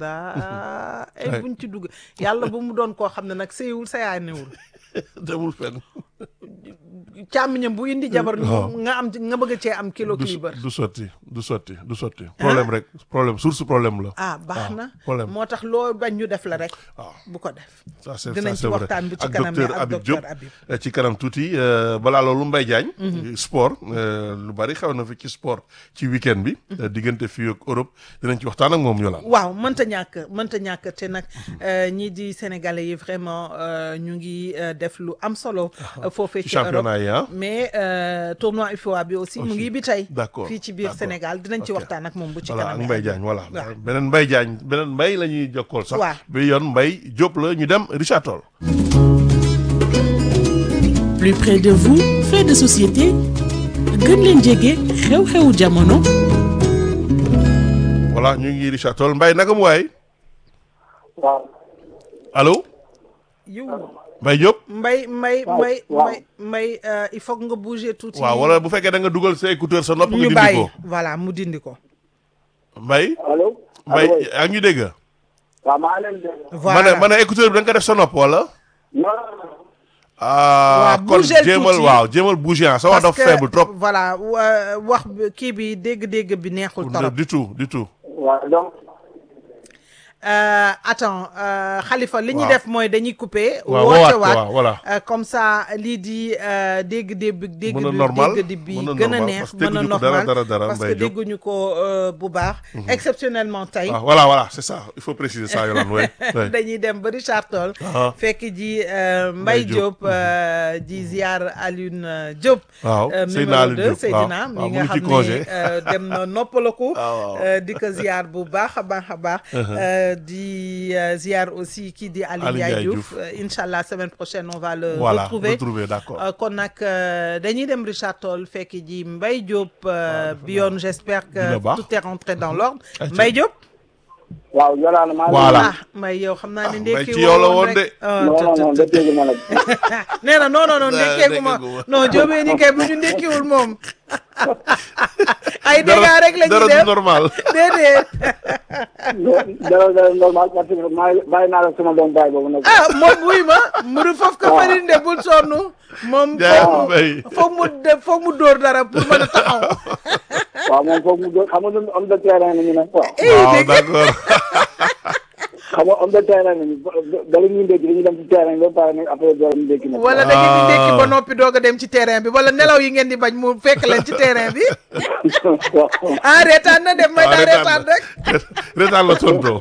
Speaker 2: daa ay
Speaker 1: Ouais.
Speaker 2: buñ ci dugg yàlla ba mu doon koo xam ne nag séyewul sa yaay newul
Speaker 1: demul fenn.
Speaker 2: càmmiñam bu indi jabar
Speaker 1: waaw.
Speaker 2: nga am nga bëgg cee am kilo
Speaker 1: du
Speaker 2: kilibar
Speaker 1: du sotti du sotti du sotti. problème rek problème source problème la.
Speaker 2: ah baax
Speaker 1: waaw,
Speaker 2: na
Speaker 1: problème.
Speaker 2: moo tax loo bañ ñu def la rek
Speaker 1: waaw.
Speaker 2: bu ko def
Speaker 1: ça c'est
Speaker 2: dinañ
Speaker 1: ça
Speaker 2: ci
Speaker 1: c'est vrai
Speaker 2: waxtaan bu ci
Speaker 1: ak
Speaker 2: kanam
Speaker 1: docteur
Speaker 2: ak
Speaker 1: Habib
Speaker 2: docteur
Speaker 1: Diop
Speaker 2: Habib.
Speaker 1: eh, ci kanam tuuti euh, balaa loolu Mbaye Diagne sport euh, lu bari xew na fi ci sport ci week-end bi euh, diggante fii ak Europe dinañ ci waxtaan ak moom Yolande
Speaker 2: waaw mënta ñàkk mënta ñàkk te nag euh, ñii di sénégalais yi vraiment euh, ñu ngi euh, def lu am solo euh, foofee
Speaker 1: ci
Speaker 2: ci Europe
Speaker 1: championnat yi ah
Speaker 2: mais euh, tournoi UFOA bi aussi mu
Speaker 1: Aussi.
Speaker 2: ngi bi tey
Speaker 1: D'accord,
Speaker 2: fii ci biir
Speaker 1: d'accord.
Speaker 2: Sénégal dinañ ci
Speaker 1: Ok.
Speaker 2: waxtaan ak moom bu ci
Speaker 1: voilà
Speaker 2: kanam
Speaker 1: ak Mbaye Diagne voilà
Speaker 2: waaw.
Speaker 1: beneen Mbaye Diagne beneen Mbaye la ñuy jokkool sax
Speaker 2: Waaw.
Speaker 1: bi yoon Mbaye Diop la ñu dem Richard Toll
Speaker 3: plus près de vous fait de société gën leen jege xew-xewu jamono
Speaker 1: voilà ñu ngi Richard Toll Mbaye naka mu waay
Speaker 4: waaw
Speaker 1: allo
Speaker 2: yow
Speaker 1: Mbaye Diop
Speaker 2: mbay mbay
Speaker 4: Waaw,
Speaker 2: mbay
Speaker 4: waaw.
Speaker 2: mbay mbay euh, il faut que nga bouger tuuti
Speaker 1: waaw wala bu fekkee da nga dugal sa écouteur sa nopp nga
Speaker 2: ñu
Speaker 1: dindi
Speaker 2: bàyyi
Speaker 1: ko
Speaker 2: voilà mu dindi ko
Speaker 1: Mbaye
Speaker 4: allo.
Speaker 1: Mbaye
Speaker 4: allo.
Speaker 1: yaa ngi ñu dégg
Speaker 4: waaw maa leen dégg.
Speaker 2: voilà
Speaker 1: ma ne ma ne écouteur bi da nga ko def sa nopp wala
Speaker 4: non
Speaker 1: ah
Speaker 2: Waaw,
Speaker 1: kon
Speaker 2: bougeel
Speaker 1: jéemal
Speaker 2: tuuti.
Speaker 1: waaw jéemal bouger ah sa wax dafa faible trop
Speaker 2: voilà wa- wax bi- kii bi dégg-dégg bi neexul trop
Speaker 1: du tout du tout
Speaker 4: waaw donc
Speaker 2: Euh, attends euh, Khalifa li ñuy
Speaker 1: Waaw.
Speaker 2: def mooy dañuy couper
Speaker 1: waaw
Speaker 2: woote
Speaker 1: woowaat
Speaker 2: waat
Speaker 1: waaw voilà
Speaker 2: Euh, comme ça lii di euh, dégg-dégg bi dégg
Speaker 1: Mën a
Speaker 2: bi
Speaker 1: normal,
Speaker 2: dégg di bi
Speaker 1: mën a
Speaker 2: gën a
Speaker 1: normal,
Speaker 2: neex
Speaker 1: parce que
Speaker 2: mën a
Speaker 1: dégguñu ko dara,
Speaker 2: normal
Speaker 1: dara, dara,
Speaker 2: parce que
Speaker 1: Mbaye Diop.
Speaker 2: dégguñu ko euh, bu baax exceptionnellement tey
Speaker 1: Ah, voilà voilà c'est ça il faut préciser ça Yolande oui oui
Speaker 2: dañuy dem ba Richard Toll
Speaker 1: Ah.
Speaker 2: fekk ji euh,
Speaker 1: Mbaye
Speaker 2: Mbaye
Speaker 1: Diop.
Speaker 2: Diop euh, di ziar Alioune euh, Diop
Speaker 1: Waaw,
Speaker 2: euh,
Speaker 1: Seydina
Speaker 2: numéro
Speaker 1: Alioune
Speaker 2: 2
Speaker 1: Diop,
Speaker 2: Seydina
Speaker 1: waaw.
Speaker 2: mi
Speaker 1: Waaw,
Speaker 2: nga
Speaker 1: mu ngi ci
Speaker 2: xam
Speaker 1: congé.
Speaker 2: ne euh, dem na noppalaku
Speaker 1: Ah, waaw.
Speaker 2: euh, di ko ziar bu baax a baax a baax euh, di euh, ziar aussi kii di Aliou
Speaker 1: Aliou
Speaker 2: Ndiaye
Speaker 1: Ndiaye
Speaker 2: Diouf
Speaker 1: Diouf.
Speaker 2: Euh, incha allah semaine prochaine on va le
Speaker 1: voilà
Speaker 2: retrouver
Speaker 1: retrouver d'accord
Speaker 2: Euh, kon nag euh, dañuy dem Richard Toll fekk ji Mbaye Diop euh, bi yoon j'espère
Speaker 1: Dina
Speaker 2: que
Speaker 1: baax.
Speaker 2: tout est rentré dans l'ordre
Speaker 1: Ayca.
Speaker 2: Mbaye Diop
Speaker 4: waaw Yolande maa
Speaker 1: Voilà.
Speaker 2: ah Mbaye yow xam naa
Speaker 1: Ah,
Speaker 2: ne
Speaker 1: Mbaye
Speaker 2: ndekki
Speaker 1: ci yow la woon
Speaker 2: rek.
Speaker 1: de.
Speaker 2: Ah,
Speaker 4: non
Speaker 2: tut,
Speaker 4: non non
Speaker 2: tut,
Speaker 4: da
Speaker 2: tut.
Speaker 4: dégg ma nag
Speaker 2: nee na non non non ndekkeegu ma
Speaker 1: ndekkeegu ma.
Speaker 2: non jóobee ni kay bu ñu ndekkiwul moom ay dégâts rek la
Speaker 1: dara
Speaker 2: ñuy
Speaker 1: du
Speaker 2: def
Speaker 1: normal
Speaker 2: déedéet
Speaker 4: dara dara normal parce que maa bàyyi naa la sama doom baay boobu nag
Speaker 2: ah moom buy ma mburu foofu ko farine de bul sonn moom
Speaker 1: Jaay
Speaker 2: foog mu
Speaker 1: Mbaye.
Speaker 2: foog mu de foog mu dóor dara pour mën a taxaw
Speaker 4: waaw moom foog mu doon xam nga ñun homme de terrain la ñu ne waaw
Speaker 2: eh
Speaker 1: waaw
Speaker 2: dégg nga
Speaker 1: d'accord
Speaker 4: xam nga am na terrain nañu bala ñuy ndékki dañuy dem ci terrain ba pare nag après door ñu ndékki nag.
Speaker 2: wala da ngeen di ndékki ba
Speaker 1: Ah.
Speaker 2: noppi doog a dem ci terrain bi wala nelaw yi ngeen di bañ mu fekk leen ci terrain bi
Speaker 4: waaw.
Speaker 2: ah reetaan na dem may daa reetaan rek
Speaker 1: retaan la tontoo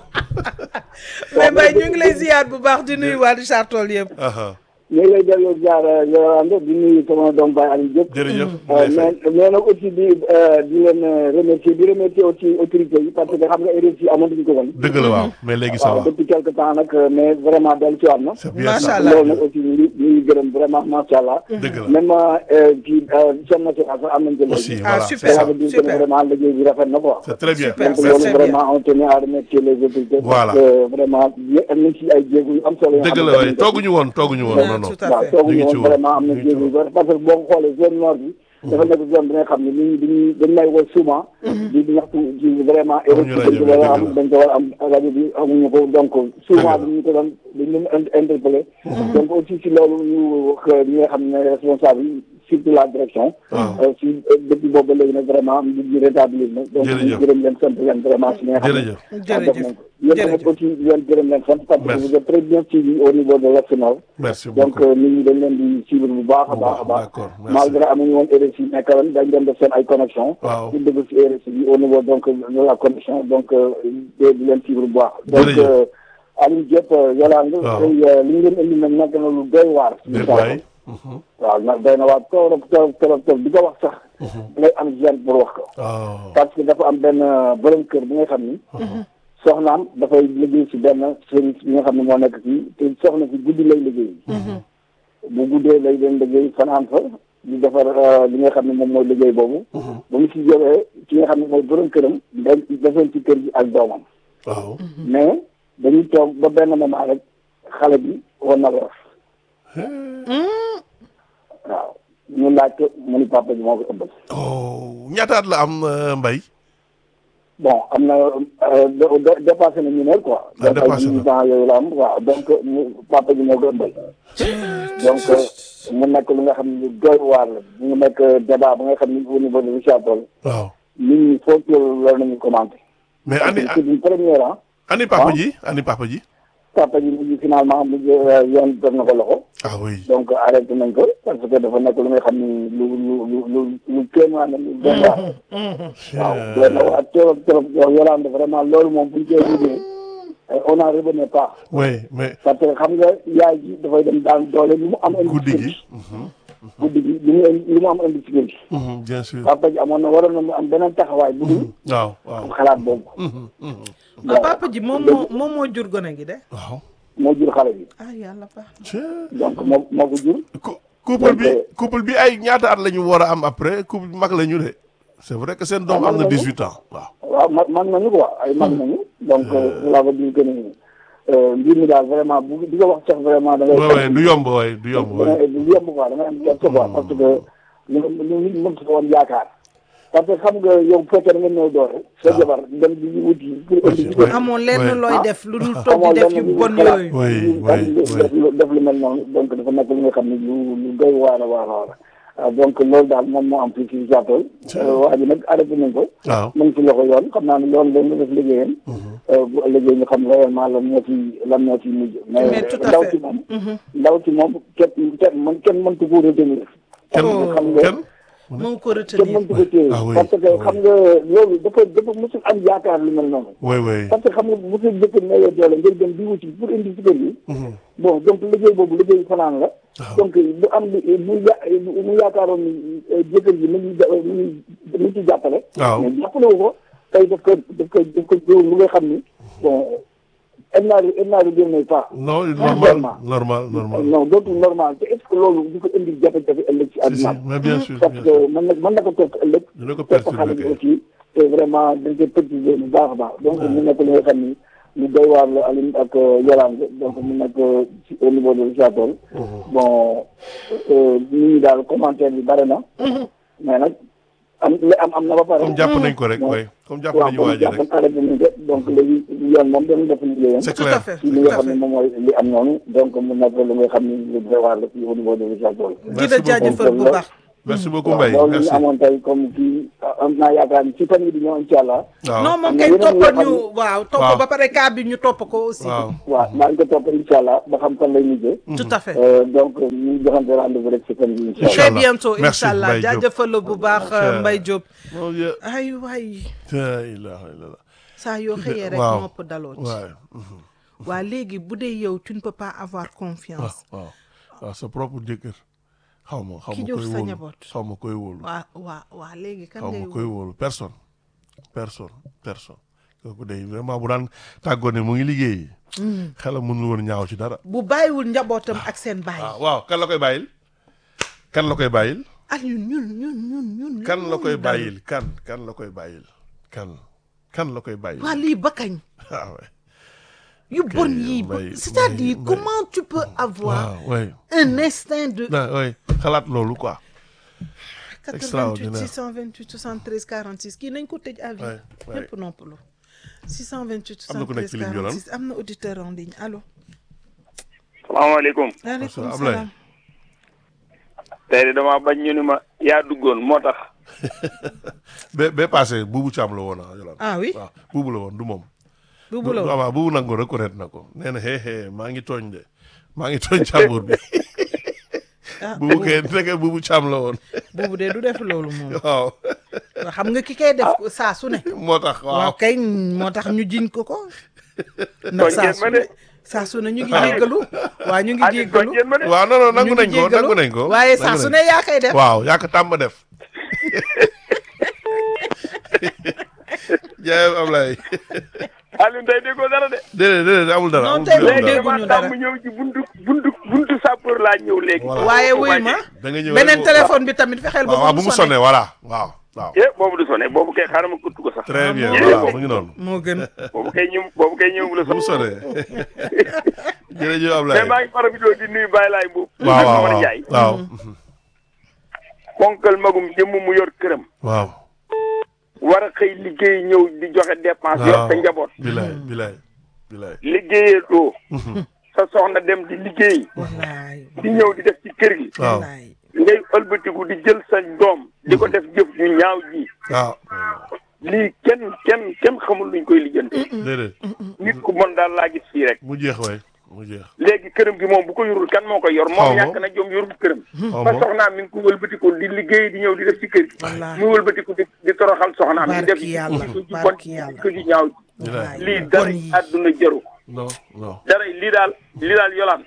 Speaker 2: mais Mbaye ñu ngi lay ziar bu baax di nuyu waa Richard Toll yëpp
Speaker 1: aha
Speaker 4: ñu ngi lay delloo jaar Yolande di nuyu sama doom Baye Aliou Diop.
Speaker 1: jërëjëf
Speaker 4: Euh,
Speaker 1: Ndeye Faye.
Speaker 4: mais mais nag aussi di euh, di leen euh, remercier di remercier aussi autorités yi parce que xam nga RSI amatuñu ko woon.
Speaker 1: dëgg la waaw mais léegi ça
Speaker 4: waaw
Speaker 1: va
Speaker 4: depuis quelque temps nag euh, mais vraiment dellu ci waat na.
Speaker 1: c'est bien
Speaker 2: Macha
Speaker 1: ça
Speaker 2: Allah.
Speaker 4: loolu nag aussi ñu ngi ñu ngi gërëm vraiment macha allah.
Speaker 1: dëgg la
Speaker 4: même euh, ci chaîne nationale sax am nañ ko léegi.
Speaker 1: aussi
Speaker 2: Ah,
Speaker 1: voilà
Speaker 2: super.
Speaker 1: c'est ça
Speaker 4: ça veut dire que
Speaker 2: super.
Speaker 4: vraiment liggéey bi rafet na quoi.
Speaker 1: c'est très bien
Speaker 2: Super.
Speaker 4: donc
Speaker 2: ça,
Speaker 4: loolu
Speaker 2: c'est
Speaker 4: vraiment on tenait à remercier les autorités.
Speaker 1: Voilà.
Speaker 4: parce que vraiment yé- am nañ ci ay jéego yu am solo. yoo
Speaker 1: dëgg
Speaker 4: xam
Speaker 1: la
Speaker 4: ne
Speaker 1: waaye
Speaker 4: def nañ ko ci.
Speaker 1: tooguñu woon tooguñu woon non non
Speaker 2: tout à
Speaker 4: waaw
Speaker 2: fait
Speaker 4: tooguñu
Speaker 1: ñu ngi ci
Speaker 4: woon
Speaker 1: woon.
Speaker 4: vraiment am na
Speaker 1: ñu ngi ci
Speaker 4: jéego yu bëri parce que boo ko xoolee zone nord bi. dafa nekk zone bi nga xam ne nit ñi dañuy dañ lay woo souvent. di di ñaxtu ci vraiment.
Speaker 1: Amuñu rajo
Speaker 4: dañ ko
Speaker 1: bi,
Speaker 4: war a
Speaker 1: dëgg
Speaker 4: am
Speaker 1: la.
Speaker 4: dañ ko war a am rajo bi amuñu ko donc. souvent
Speaker 1: la.
Speaker 4: dañu ko doon dañu leen in- interpellé. donc aussi si loolu ñu wax ñi nga xam ne responsable yi surtout la direction.
Speaker 1: waaw
Speaker 4: Euh, si euh, depuis boobu ba léegi nag vraiment nit ñi rétablir na. donc ñu
Speaker 1: Jërëjëf.
Speaker 4: gërëm leen sant leen vraiment si li nga xam ne.
Speaker 1: jërëjëf
Speaker 4: ah, def
Speaker 2: jërëjëf
Speaker 4: nañ ko. yéen tamit
Speaker 2: jërëjëf.
Speaker 4: aussi di leen gërëm leen sant parce que
Speaker 1: Merci.
Speaker 4: vous êtes très bien suivi au niveau de l'Est Nord.
Speaker 1: merci
Speaker 4: donc
Speaker 1: beaucoup
Speaker 4: euh, nit ñi dañ leen di suivre bu baax a
Speaker 1: Bu
Speaker 4: baax a
Speaker 1: baax,
Speaker 4: baax
Speaker 1: d'accord, merci.
Speaker 4: malgré amuñu woon RSI nekkalan dañ doon def seen ay connexion
Speaker 1: Waaw.
Speaker 4: pour dugg ci RSI bi au niveau donc de la connexion donc euh, de di leen suivre bu baax donc
Speaker 1: Jërëjëf.
Speaker 4: euh, Aliou Diop euh, Yolande
Speaker 1: Waaw.
Speaker 4: tey euh, li ñu leen indi nag nekk na lu doy waar
Speaker 1: déet waay
Speaker 4: waaw nag doy na waar torop torop torop torop di ko wax sax ngay am gêne pour wax ko
Speaker 1: waaw
Speaker 4: parce que dafa am benn euh, borom kër bi nga xam ni soxnaam dafay liggéey ci benn service bi nga xam ne moo nekk fii te soxna si guddi lay liggéey bu guddee lay leen liggéey fanaan fa di defar euh, li nga xam ne moom mooy liggéey boobu ba mu si jógee ki nga xam ne mooy borom këram da defoon ci kër gi ak doomam
Speaker 1: waaw
Speaker 4: mais dañuy toog ba benn moment rek xale bi war na lor waaw ñu laaj ko mu ni papa ji moo ko ëmbal
Speaker 1: oh ñaataat la am euh, Mbaye
Speaker 4: bon am na euh, de- de- dépassé na ñu ne quoi.
Speaker 1: Ah, dépassé
Speaker 4: donc
Speaker 1: na.
Speaker 4: ay ans yooyu la am waaw donc mu papa ji moo ko ëmbal. donc mu nekk lu nga xam ne lu doy waar la mu nekk débat ba nga xam ne au niveau de Richard Toll
Speaker 1: waaw
Speaker 4: nit ñi foofu loolu nañu commenté.
Speaker 1: mais
Speaker 4: parce
Speaker 1: ani
Speaker 4: que c'est une première ah.
Speaker 1: ani papa
Speaker 4: Ah.
Speaker 1: ji ani papa ji
Speaker 4: papa ji mujj finalement mujj euh, yoon def na ko loxo.
Speaker 1: ah oui
Speaker 4: donc arrêté nañ ko parce que dafa nekk lu nga xam ni lu lu lu lu lu kéemaan la lu doy waar. waaw doy na waar trop trop yow Yolande vraiment loolu moom bu ñu koy liggéey on n'en revenait pas.
Speaker 1: oui mais
Speaker 4: parce que xam nga yaay ji dafay dem daan doole lu mu am indi
Speaker 1: guddi
Speaker 4: ci
Speaker 1: gi
Speaker 4: kër gi guddi gi lu mu indi lu mu am indi ci kër gi
Speaker 1: mhm, bien sûr
Speaker 4: papa ji amoon na waroon na mu am beneen taxawaay bu dul
Speaker 1: waaw waaw
Speaker 4: xalaat boobu
Speaker 1: mhm, mhm,
Speaker 2: ah papa ji moom moo moom moo jur gone gi de
Speaker 1: waaw
Speaker 4: moo jur xale bi
Speaker 2: ah yàlla baax na.
Speaker 1: Tiens.
Speaker 4: donc moo moo ko jur
Speaker 1: Cou- couple bi
Speaker 4: Donc,
Speaker 1: couple bi ay ñaata at la ñu war a am après couple bi mag la ñu de c'est vrai que seen doom
Speaker 4: Ah,
Speaker 1: am na
Speaker 4: mag nañu.
Speaker 1: 18 ans waaw
Speaker 4: waaw mag mag nañu quoi ay mag nañu donc cela veut dire que ni euh, mbir mi daal vraiment bu di ko wax sax vraiment da ngay
Speaker 1: ouais ouais du yomb ouais du yomb
Speaker 4: da
Speaker 1: ouais
Speaker 4: ngay du yomb quoi da ngay am gerte quoi parce que lu lu nit mën ko woon yaakaar parce que xam nga yow bu fekkee da nga ñëw doole sa jabar dem di wuti pour indi ci kër
Speaker 2: amoon lenn
Speaker 1: Ouais.
Speaker 2: looy
Speaker 4: Ah.
Speaker 2: def lu dul toog di def yu bon yooyu.
Speaker 1: Oui,
Speaker 4: ñu
Speaker 1: oui,
Speaker 4: def lu def lu mel noonu donc dafa nekk li nga xam ne lu lu doy waar a waar a waar ah, donc loolu daal moom moo am fii ci Jàppal waa ji nag arrêté nañ ko
Speaker 1: waaw
Speaker 4: mu ngi ci loxo yoon xam naa ne loolu dañ la def liggéeyam bu ëllëgee ñu xam réellement lan moo ci lan moo ci mujj
Speaker 2: Mais
Speaker 4: mais
Speaker 2: tout à
Speaker 4: ndaw
Speaker 2: fait.
Speaker 4: ci moom ndaw ci moom kenn kenn man kenn mëntu ko retenir
Speaker 1: kenn
Speaker 2: Oh.
Speaker 4: xam nga
Speaker 1: kenn
Speaker 2: moo ko
Speaker 4: kenn
Speaker 2: retenir.
Speaker 4: mëntu ko téye
Speaker 1: Ah oui,
Speaker 4: parce que
Speaker 1: ah oui.
Speaker 4: xam nga loolu dafa dafa mosul am yaakaar lu mel noonu
Speaker 1: oui oui
Speaker 4: parce que xam nga bu fi jëkkër mayee doole ngir dem di wuti pour indi ci kër gi bon donc liggéey boobu liggéey fanaan la donc bu am li bu ya mu yaakaaroon ni eh, jëkkër ji mu ngi ja- mu ngi mu ngi ci jàppale
Speaker 1: waaw
Speaker 4: mais jàppale wu ko tey daf ko daf ko daf ko jóor lu nga xam ni bon elle n'a elle n'a regardé pas
Speaker 1: non normal
Speaker 4: Vraiment.
Speaker 1: normal normal
Speaker 4: non dootul normal te est ce que loolu di ko indi jafe-jafe ëllëg ci
Speaker 1: si si
Speaker 4: àdduna
Speaker 1: mais bien sûr
Speaker 4: parce
Speaker 1: bien
Speaker 4: que
Speaker 1: sûr
Speaker 4: mën na mën na ko toog ëllëg
Speaker 1: dina ko
Speaker 4: topp xale
Speaker 1: perturber
Speaker 4: bi
Speaker 1: kay
Speaker 4: aussi te vraiment dañ koy préciser bu baax a baax donc mu nekk li nga xam ni lu doy waar la Aline ak Yolande donc mu nekk ci au niveau de Richard Toll bon euh, nit ñi daal commentaire bi bare na mais nag am li am am na ba pare
Speaker 1: comme jàpp nañ ko rek
Speaker 4: Ouais.
Speaker 1: oui comme jàpp
Speaker 4: waaw
Speaker 1: nañu
Speaker 4: comme
Speaker 1: waa ji rek
Speaker 4: jàpp arrêté nañ ko donc léegi yoon moom dañu def liggéeyam
Speaker 1: c'est
Speaker 2: tout à
Speaker 1: clair
Speaker 2: fait
Speaker 4: ci li
Speaker 2: tout
Speaker 4: nga
Speaker 2: à
Speaker 4: xam ne
Speaker 2: fait.
Speaker 4: moom mooy li am noonu donc mu nekk lu nga xam ni lu doy waar la fii au niveau de Richard Toll
Speaker 2: di la jaajëfal bu baax.
Speaker 1: merci beaucoup Mbaye
Speaker 4: loolu ñu
Speaker 1: merci
Speaker 4: amoon tey comme kii am naa yaakaar ni ci fan yi di ñëw incha allah
Speaker 1: waaw
Speaker 2: non moom
Speaker 4: am na
Speaker 2: kay
Speaker 4: yeneen
Speaker 2: toppal
Speaker 4: yoo xam
Speaker 2: ñu
Speaker 4: ne-
Speaker 2: waaw topp
Speaker 1: Waaw.
Speaker 2: ba pare cas bi ñu topp ko aussi
Speaker 1: waaw
Speaker 4: waaw maa ngi ko topp incha allah ba xam fan lay mujjee
Speaker 2: tout à fait
Speaker 4: Euh, donc ñu joxante rendez-vous rek ci fan yi incha allah
Speaker 2: très
Speaker 1: Inch'Allah.
Speaker 2: bientôt
Speaker 1: Merci,
Speaker 2: incha allah
Speaker 1: Mbaye Diop.
Speaker 2: jaajëfal la bu baax
Speaker 1: Cher.
Speaker 2: Mbaye Diop
Speaker 1: mon Dieu
Speaker 2: ay waay
Speaker 1: la ilaha illallah
Speaker 2: saa yoo xëyee rek
Speaker 1: waaw.
Speaker 2: nopp daloo ci
Speaker 1: waaw
Speaker 2: waa léegi bu dee yow tu ne peux pas avoir confiance
Speaker 1: waaw waaw sa propre jëkkër xaw ma xaw
Speaker 2: Ki
Speaker 1: ma
Speaker 2: jur
Speaker 1: koy
Speaker 2: sa
Speaker 1: wóolu
Speaker 2: njaboot.
Speaker 1: xaw ma koy wóolu
Speaker 2: waa waa waa léegi kan
Speaker 1: xaw
Speaker 2: ngay
Speaker 1: ma koy wóolu personne personne personne kooku day vraiment bu daan tàggoo ne mu ngi liggéey xelam mënul woon ñaaw ci dara
Speaker 2: bu bàyyiwul njabootam ak seen bàyyi
Speaker 1: waaw waaw kan la koy bàyyil kan la koy bàyyil
Speaker 2: ak ñun ñun ñun ñun ñun
Speaker 1: kan la
Speaker 2: ñun
Speaker 1: koy
Speaker 2: dal.
Speaker 1: bàyyil kan kan la koy bàyyil kan kan la koy bàyyil
Speaker 2: waa lii ba kañ
Speaker 1: ah ouais
Speaker 2: yu bon yii ba-
Speaker 1: Mbaye,
Speaker 2: c'est-à-dire
Speaker 1: Mbaye,
Speaker 2: comment tu peux avoir
Speaker 1: waaw ouais
Speaker 2: un instinct de
Speaker 1: ah ouais xalaat loolu quoi
Speaker 2: 88
Speaker 1: Extraordinaire.
Speaker 2: 628 73 46 kii nañ ko tëj à vie
Speaker 1: Ouais, ouais.
Speaker 2: ñëpp noppalu 628
Speaker 1: Am na ku nekk
Speaker 2: 73
Speaker 1: ci ligne bi,
Speaker 2: 46 am na auditeur en ligne allo
Speaker 5: salaamaaleykum
Speaker 2: waaleykum
Speaker 1: Ablaye.
Speaker 2: salaam
Speaker 5: tey de damaa bañ ñu ni ma yaa duggoon moo tax
Speaker 1: ba ba passé buubu caam la woon ah Yolande
Speaker 2: ah oui
Speaker 1: waaw buubu la woon du moom
Speaker 2: buubu la woon
Speaker 1: waaw buubu nag ko reconnaître na ko nee na xee xee maa ngi tooñ de maa ngi tooñ càmbur bi
Speaker 2: ah
Speaker 1: buubu kay nekk buubu caam la woon
Speaker 2: buubu de du def loolu moom
Speaker 1: waaw
Speaker 2: xam nga ki koy def saa su ne
Speaker 1: moo tax
Speaker 2: waaw
Speaker 1: waaw
Speaker 2: kay moo tax ñu jiñ ko ko ndax saa
Speaker 5: Tooñ ngeen
Speaker 2: su
Speaker 5: ma
Speaker 2: ne
Speaker 5: de.
Speaker 2: saa su ne ñu ngi jéggalu waa ñu ngi
Speaker 5: Aliou tooñ
Speaker 2: jéggalu
Speaker 5: ngeen ma de
Speaker 1: waaw non non nangu
Speaker 2: ñu ngi
Speaker 1: nañ ko
Speaker 2: jéggalu,
Speaker 1: nangu nañ ko
Speaker 2: waaye
Speaker 1: nangu
Speaker 2: saa su
Speaker 1: nañ
Speaker 2: ne yaa koy def
Speaker 1: waaw yaa ko tàmm def jaayam Ablaye
Speaker 5: Aliou tey déggoo dara de
Speaker 1: déedéet déedéet amul dara
Speaker 2: Non,
Speaker 1: amul
Speaker 2: tey
Speaker 1: dara.
Speaker 2: moom
Speaker 5: léegi
Speaker 2: dégguñu
Speaker 5: damaa
Speaker 2: dara.
Speaker 5: tàmm ñëw ci buntu buntu buntu sapeur laa ñëw léegi
Speaker 1: Voilà.
Speaker 2: waaye wuy ma
Speaker 1: da nga ñëw
Speaker 2: beneen
Speaker 1: rek-
Speaker 2: téléphone bi tamit fexeel ba
Speaker 1: waaw waaw bu
Speaker 2: bu
Speaker 1: mu
Speaker 2: mu
Speaker 1: sonné
Speaker 2: sonné
Speaker 1: voilà waaw waaw
Speaker 5: eh boobu du sonné boobu kay xaaral ma kutt ko sax
Speaker 1: très bien
Speaker 2: moo
Speaker 1: voilà
Speaker 5: gën.
Speaker 1: mu ngi noonu
Speaker 2: moo gën
Speaker 5: boobu kay ñëw boobu kay ñëw la
Speaker 1: bu mu
Speaker 5: sax
Speaker 1: sonné jërëjëf
Speaker 5: mais
Speaker 1: Ablaye
Speaker 5: maa ngi profité di nuyu Baye Laye Mbuub
Speaker 1: waaw
Speaker 5: ak
Speaker 1: waaw
Speaker 5: Mamar
Speaker 1: waaw
Speaker 5: Ndiaye
Speaker 1: waaw
Speaker 5: ponkal magum jëmm mu yor këram
Speaker 1: waaw
Speaker 5: war a xëy liggéey ñëw di joxe dépense yor sa njaboot
Speaker 1: bilaay bilaay bilaay
Speaker 5: liggéeyatoo sa soxna dem di liggéey
Speaker 2: wallaay
Speaker 5: di ñëw di def ci kër gi
Speaker 1: waaw
Speaker 2: wallaay
Speaker 5: ngay ëlbatiku di jël sa doom di ko def jëf ju ñaaw ji
Speaker 1: waaw
Speaker 5: lii kenn kenn kenn xamul luñ koy lijjanti
Speaker 1: déedéet
Speaker 5: nit ku bon daal laa gis fii rek
Speaker 1: mu jeex waay mu jeex
Speaker 5: léegi këram gi moom bu ko yorul kan moo koy yor
Speaker 1: Xaw
Speaker 5: moom
Speaker 1: ma.
Speaker 5: ñàkk na jom yorul këram
Speaker 1: xaw
Speaker 5: ba
Speaker 1: ma
Speaker 5: soxnaam mi ngi ko wëlbatiku di liggéey di ñëw di def ci kër gi
Speaker 2: Wallaahi.
Speaker 5: muy wëlbatiku di di toroxal soxnaam di def
Speaker 2: Barki yàlla,
Speaker 5: ko ju bon
Speaker 2: barki yàlla.
Speaker 5: ko ju ñaaw ji
Speaker 1: bilaay
Speaker 5: lii
Speaker 2: bon
Speaker 5: dara
Speaker 2: yi.
Speaker 5: àdduna jëru
Speaker 1: non non
Speaker 5: dara lii daal lii daal yolaan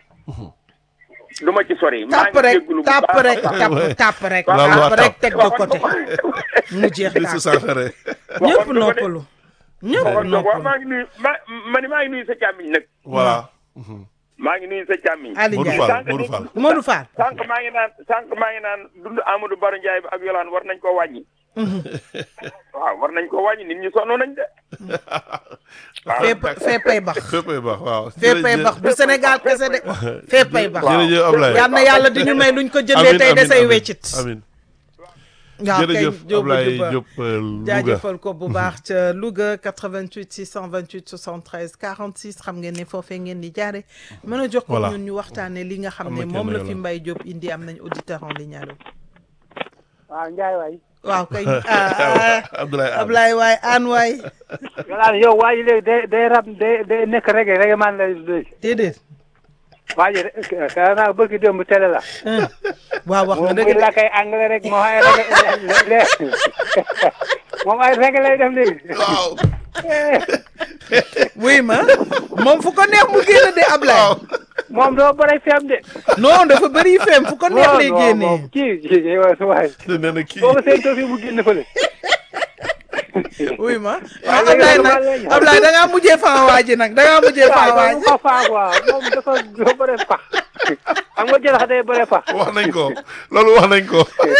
Speaker 5: du ma ci sori maa
Speaker 2: tàpp
Speaker 5: ngi
Speaker 2: rek
Speaker 5: jégalu bu
Speaker 2: tàpp
Speaker 5: baax a
Speaker 2: rek
Speaker 5: baax.
Speaker 2: tàpp tàpp rek
Speaker 1: Waaw, waaw,
Speaker 2: tàpp rek
Speaker 1: tàpp.
Speaker 2: teg de côté mu jeex
Speaker 1: di si
Speaker 2: tàpp
Speaker 1: saafara
Speaker 2: ñëpp
Speaker 5: waxoon nga ko de.
Speaker 2: noppalu ñëpp
Speaker 5: waxoon nga ko waaw
Speaker 2: noppalu
Speaker 5: maa ngi nuyu ma ma ni maa ngi nuyu sa càmmiñ nag
Speaker 1: voilà
Speaker 5: maa ngi nuyu sa càmmiñ
Speaker 2: Ali
Speaker 1: Modou
Speaker 2: Ndiaye
Speaker 1: Fall Modou Fall
Speaker 2: Modou Fall
Speaker 5: sànq maa ngi naan sànq maa ngi naan dund Amadou Baro Ndiaye bi ak Yolaan war nañ koo wàññi. waaw war nañ koo wàññi nit ñi sonn nañ de. waaw
Speaker 2: fépp féppay bax
Speaker 1: féppay baax waaw
Speaker 2: féppay bax du Sénégal kese de féppay bax
Speaker 1: jërëjëf Ablaye
Speaker 2: yal na yàlla di ñu may luñ ko jëndee
Speaker 1: Amin,
Speaker 2: tey
Speaker 1: amin,
Speaker 2: desay
Speaker 1: amin,
Speaker 2: weccit
Speaker 1: amin
Speaker 2: waaw kay
Speaker 1: jërëjëf
Speaker 2: Jóoba
Speaker 1: Ablaye
Speaker 2: Jóoba
Speaker 1: Diop euh, Louga
Speaker 2: jaajëfal ko bu baax ca Louga 88 628 73 46 xam ngeen ne foofee ngeen di jaare mën a jox ko
Speaker 1: Voilà.
Speaker 2: ñun ñu waxtaane li nga xam
Speaker 1: Am
Speaker 2: ne
Speaker 1: na
Speaker 2: moom
Speaker 1: kenn
Speaker 2: la fi
Speaker 1: yàlla.
Speaker 2: Mbaye Diop indi am nañ auditeur en ligne allo
Speaker 6: waaw Ndiaye waay
Speaker 2: waaw kay ah
Speaker 1: Abdoulaye Am.
Speaker 2: Ablaye waay aan waay
Speaker 6: yolaan yow waa ji léegi day day rab day day nekk rege rege man lay léegi
Speaker 2: déedéet
Speaker 6: waa ji ka naa bëgg démb télé la
Speaker 2: waaw wax nga
Speaker 6: moom
Speaker 2: dëgg
Speaker 6: muy
Speaker 2: de
Speaker 6: làkkay anglais rek moom ay rege moom ay rege lay def léegi
Speaker 1: waaw
Speaker 2: wuy ma moom fu ko neex mu génn de Ablaye
Speaker 6: moom doo bëri fem de
Speaker 2: non dafa bëri feem fu ko neex lay
Speaker 6: non,
Speaker 2: génnee
Speaker 6: moom kii kii waay
Speaker 1: nee na kii
Speaker 6: boo ko séentoo fi mu génn fële
Speaker 2: wuy ma
Speaker 6: Waaw,
Speaker 2: ah Ablaye
Speaker 6: léegi
Speaker 2: nag
Speaker 6: léegi.
Speaker 2: Ablaye da ngaa mujjee faa waa ji nag da ngaa mujjee faa waa
Speaker 6: waaw
Speaker 2: ji
Speaker 6: mu ko faa quoi moom dafa dafa bëri pax xam nga jëlax day bëri pax
Speaker 1: wax nañ ko loolu wax nañ ko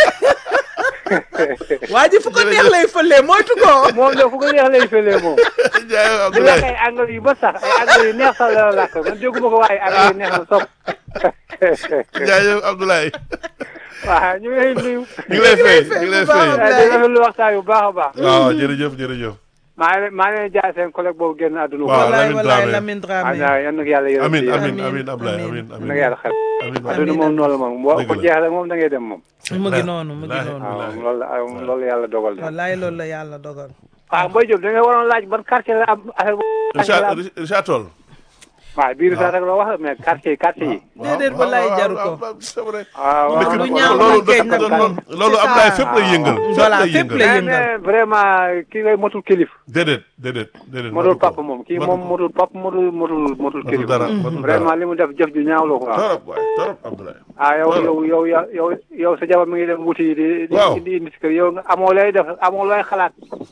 Speaker 2: waa ji fu ko neex lay fëlee moytu ko
Speaker 6: moom de fu ko neex lay fëlee moom
Speaker 1: jaay
Speaker 6: di lakk
Speaker 1: Abdoulaye
Speaker 6: ay anglais yu ba sax ay anglais yu neex sax la lakk man dégguma ko waaye anglais yu neex na sopp
Speaker 1: jaay Abdoulaye
Speaker 6: waaw ñu ngi lay nuyu
Speaker 1: ñu ngi lay fay ñu ngi lay fay
Speaker 6: di rafetlu waxtaan yu baax a baax
Speaker 1: waaw jërëjëf jërëjëf
Speaker 6: maa ngi leen maa ngi leen jaay seen collègue boobu génn àdduna
Speaker 1: Waaw,
Speaker 2: wallaay
Speaker 1: Lamine
Speaker 2: wallaay
Speaker 1: Dramé.
Speaker 2: Lamine Dramé
Speaker 6: waaw yan nag yàlla yërëm
Speaker 1: amin
Speaker 6: ci
Speaker 1: amin
Speaker 2: Amin,
Speaker 1: amin Abdoulaye
Speaker 2: amin.
Speaker 1: amin
Speaker 6: yan nag yàlla xel
Speaker 1: amin
Speaker 6: àdduna moom noonu la moom boo
Speaker 1: Dëgg
Speaker 6: ko
Speaker 1: la.
Speaker 6: jeexale moom da ngay dem moom
Speaker 2: mu ngi noonu mu ngi
Speaker 1: Wallaahi.
Speaker 2: noonu
Speaker 6: waaw loolu la loolu la yàlla dogal de.
Speaker 2: wallaay loolu la yàlla dogal
Speaker 6: ah Mbaye Diop da nga waroon laaj ban quartier la am affaire bu.
Speaker 1: Richard Richard Toll.
Speaker 6: waaw biir sax rek la wax mais quartier yi quartier yi.
Speaker 2: déedéet wallaay jaru ko
Speaker 1: c'est vrai.
Speaker 6: waaw
Speaker 1: dëkk
Speaker 2: lu
Speaker 1: bi
Speaker 2: ñaaw
Speaker 1: loolu
Speaker 2: nag géej nag
Speaker 1: loolu
Speaker 2: moom.
Speaker 1: loolu
Speaker 2: C'est
Speaker 1: am naay
Speaker 2: ça.
Speaker 1: fépp lay yëngal.
Speaker 2: voilà
Speaker 1: lay
Speaker 2: fépp
Speaker 1: yëngal.
Speaker 2: lay
Speaker 6: mais
Speaker 2: yëngal
Speaker 6: mais vraiment kii ngay motul kilif.
Speaker 1: déedéet déedéet déedéet.
Speaker 6: motul
Speaker 1: matu ko.
Speaker 6: papa moom kii
Speaker 1: matu
Speaker 6: moom
Speaker 1: ko.
Speaker 6: motul papa motul motul motul
Speaker 1: Matul
Speaker 6: kilif.
Speaker 1: dara matul dara.
Speaker 6: vraiment li mu def jëf ju ñaaw la quoi.
Speaker 1: torop waay torop Abdoulaye.
Speaker 6: ah yow
Speaker 1: Voilà.
Speaker 6: yow yow yow yow yow sa jabar mi ngi dem wuti di di
Speaker 1: Waaw.
Speaker 6: indi indi si kër yow nga amoo lay def amoo looy xalaat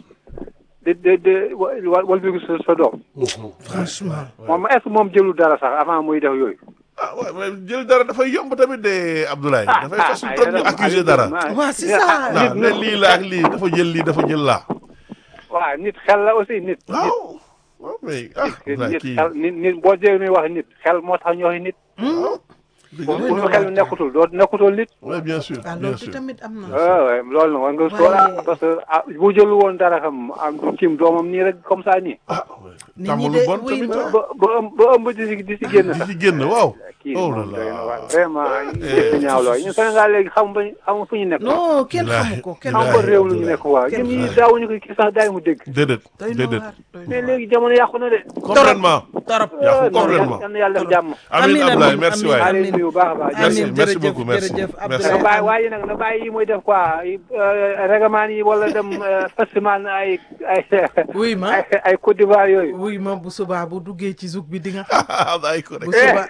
Speaker 6: di di di wal wal bi sa sa doom
Speaker 2: franchement
Speaker 6: moom est-ce que moom jëlul dara sax avant muy def yooyu.
Speaker 1: ah waaw mais jël dara dafay yomb tamit de Abdoulaye.
Speaker 6: ah
Speaker 1: dafay facile
Speaker 6: ah
Speaker 1: trop ñu accuser dara.
Speaker 2: waaw c'est ça
Speaker 1: waaw ne lii la ak lii dafa jël lii dafa jël laa.
Speaker 6: waaw nit xel la aussi nit. nit
Speaker 1: waaw waaw mais ah Abdoulaye
Speaker 6: nit
Speaker 1: kii
Speaker 6: xel nit nit boo jëlee ñuy wax nit xel moo tax ñu wax nit.
Speaker 1: dëgg
Speaker 6: bu
Speaker 1: la.
Speaker 6: bu xel nekkutul doo nekkutul nit.
Speaker 1: oui bien sûr
Speaker 2: ah
Speaker 1: bien
Speaker 2: loolu
Speaker 1: sûr.
Speaker 2: tamit am na
Speaker 6: waaw waaw loolu nag war nga sóoraale parce que ah bu jëlu woon dara xam am kim doomam nii rek comme ça nii.
Speaker 1: ah
Speaker 2: Nit ñi
Speaker 1: tàmm
Speaker 2: de
Speaker 1: lu bon
Speaker 2: wuy
Speaker 1: tamit
Speaker 2: ma.
Speaker 1: ah.
Speaker 6: ba ba ëmb ba ëmb di si di si génn
Speaker 1: di
Speaker 6: sax.
Speaker 1: ci génn waaw.
Speaker 6: kii
Speaker 1: oh
Speaker 6: moom
Speaker 1: là
Speaker 6: doy na
Speaker 1: là.
Speaker 6: waar vraiment ñu ñaaw lool ñun Sénégal léegi xam ba xam fu ñu nekk.
Speaker 2: non kenn
Speaker 1: Bilaay,
Speaker 2: xamu ko kenn
Speaker 6: xam
Speaker 1: bilaay.
Speaker 6: ba réew lu ñu nekk waa ñun ñi daawuñu ko kii sax daay mu dégg.
Speaker 1: déedéet
Speaker 2: doy na
Speaker 1: déedéet.
Speaker 2: waar doy na
Speaker 6: mais
Speaker 2: waar.
Speaker 6: léegi jamono yàqu na de.
Speaker 1: complètement.
Speaker 2: torop
Speaker 1: yàqu
Speaker 6: non
Speaker 1: complètement.
Speaker 6: yal na yàlla def jàmm.
Speaker 1: amiin Abdoulaye merci
Speaker 2: amiin,
Speaker 1: waay.
Speaker 6: maa leen nuyu bu baax a baax.
Speaker 1: Merci,
Speaker 2: amiin
Speaker 1: merci
Speaker 2: jërëjëf
Speaker 1: beaucoup, merci.
Speaker 2: jërëjëf
Speaker 1: Merci.
Speaker 6: na
Speaker 2: Abdoulaye
Speaker 6: bàyyi waaye nag na bàyyi yi muy def quoi règlement yi wala dem festival ay ay
Speaker 2: wuy ma
Speaker 6: ay ay Côte d'Ivoire yooyu.
Speaker 2: wuy ma bu subaa bu duggee ci zouk bi di nga xam
Speaker 1: ay ko rek.
Speaker 2: bu subaa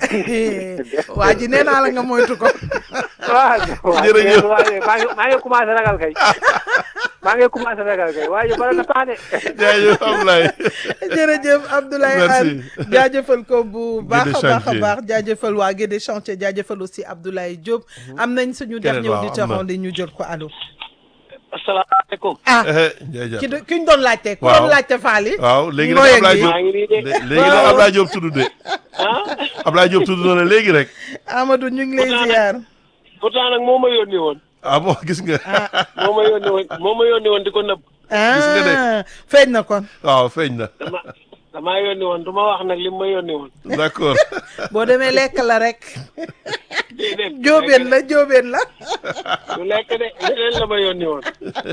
Speaker 2: waa ji nee naa la nga moytu ko
Speaker 6: waaw
Speaker 1: Jërëjëf.
Speaker 6: waaye maa ngi maa ngi commencé ragal kay maa ngi commencé ragal kay waaye bala na sax de.
Speaker 1: jaajëf Abdoulaye.
Speaker 2: jërëjëf Abdoulaye
Speaker 1: Merci.
Speaker 2: Anne jaajëfal ko bu baax a baax a
Speaker 1: Chantier.
Speaker 2: baax jaajëfal waa Guédé chantier jaajëfal aussi Abdoulaye Diop am nañ suñu
Speaker 1: Keneen
Speaker 2: dernier
Speaker 1: waaw, am
Speaker 2: auditeur
Speaker 1: na.
Speaker 2: en ligne ñu jël ko allo
Speaker 7: asalaamaaleykum.
Speaker 2: ah
Speaker 1: jaajëf.
Speaker 2: ki do- ki ñu doon laajte ku
Speaker 1: Waaw.
Speaker 2: doon laajte Faly
Speaker 1: waaw léegi
Speaker 2: Ngooy
Speaker 1: nag
Speaker 2: ak
Speaker 1: Abdoulaye
Speaker 2: yi.
Speaker 1: Diop
Speaker 7: maa ngi nii de.
Speaker 1: lé- léegi nag Abdoulaye Diop tudd de.
Speaker 7: ah
Speaker 1: Abdoulaye Diop tudd na la léegi rek.
Speaker 2: Amadou ñu ngi lay
Speaker 7: Pourtant nag-
Speaker 2: ziar
Speaker 7: pourtant nag moo ma yónni woon.
Speaker 1: ah bon gis nga.
Speaker 7: moo ma yónni woon moo ma yónni woon di ko nëbb.
Speaker 1: nga de.
Speaker 2: ah feeñ na kon
Speaker 1: waaw feeñ na.
Speaker 7: dama damaa yónni woon du ma wax nag li ma yónni woon.
Speaker 1: d'accord.
Speaker 2: boo demee lekk la rek
Speaker 7: déedéet
Speaker 2: jóobeen la jóobeen la
Speaker 7: du lekk de leneen la ma yónni woon.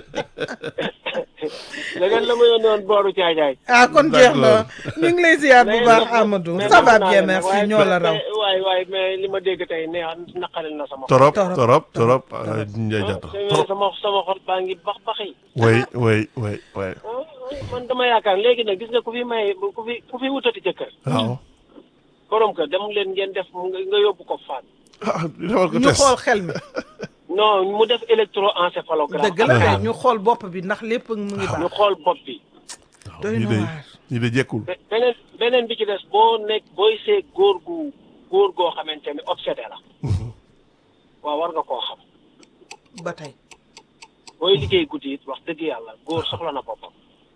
Speaker 7: leneen la ma yónni woon booru caajaay.
Speaker 2: ah kon jeex na
Speaker 1: D'accord.
Speaker 2: ñu ngi lay ziar bu
Speaker 7: Mais
Speaker 2: baax
Speaker 7: nag-
Speaker 2: Amadou
Speaker 7: mais
Speaker 2: ça va
Speaker 7: nag
Speaker 2: bien
Speaker 7: naa leen
Speaker 2: merci
Speaker 7: waaye-
Speaker 2: ñoo la raw
Speaker 7: mais- waay waay mais li ma dégg tey neex naqaril na sama xol.
Speaker 1: torop
Speaker 2: Torop.
Speaker 1: torop torop. ah, Ndiaye
Speaker 7: ah
Speaker 1: Diatta
Speaker 7: te
Speaker 1: trop.
Speaker 7: sama sama xol baa ngi bax baxi.
Speaker 1: oui oui oui oui.
Speaker 7: ah man dama yaakaar léegi nag gis nga ku fi may ku fi ku fi wutati jëkkër.
Speaker 1: waaw.
Speaker 7: borom kër dem leen ngeen def nga nga yóbbu ko fan.
Speaker 1: ah defal ko
Speaker 2: ñu
Speaker 1: test.
Speaker 2: xool xel mi
Speaker 7: non mu def électroencéphalogramme.
Speaker 2: dëgg la kay ñu xool bopp bi ndax lépp mu ngi
Speaker 7: ñu
Speaker 2: baax
Speaker 7: xool bopp bi.
Speaker 2: doy
Speaker 1: ñii
Speaker 2: na
Speaker 1: de
Speaker 2: waar
Speaker 1: ñii de jekkul.
Speaker 7: be- beneen beneen bi ci des boo nekk booy see góor gu góor goo xamante ni obsédé la. waaw war nga koo xam.
Speaker 2: ba tey
Speaker 7: booy liggéey guddi it wax dëgg yàlla góor soxla na boppam.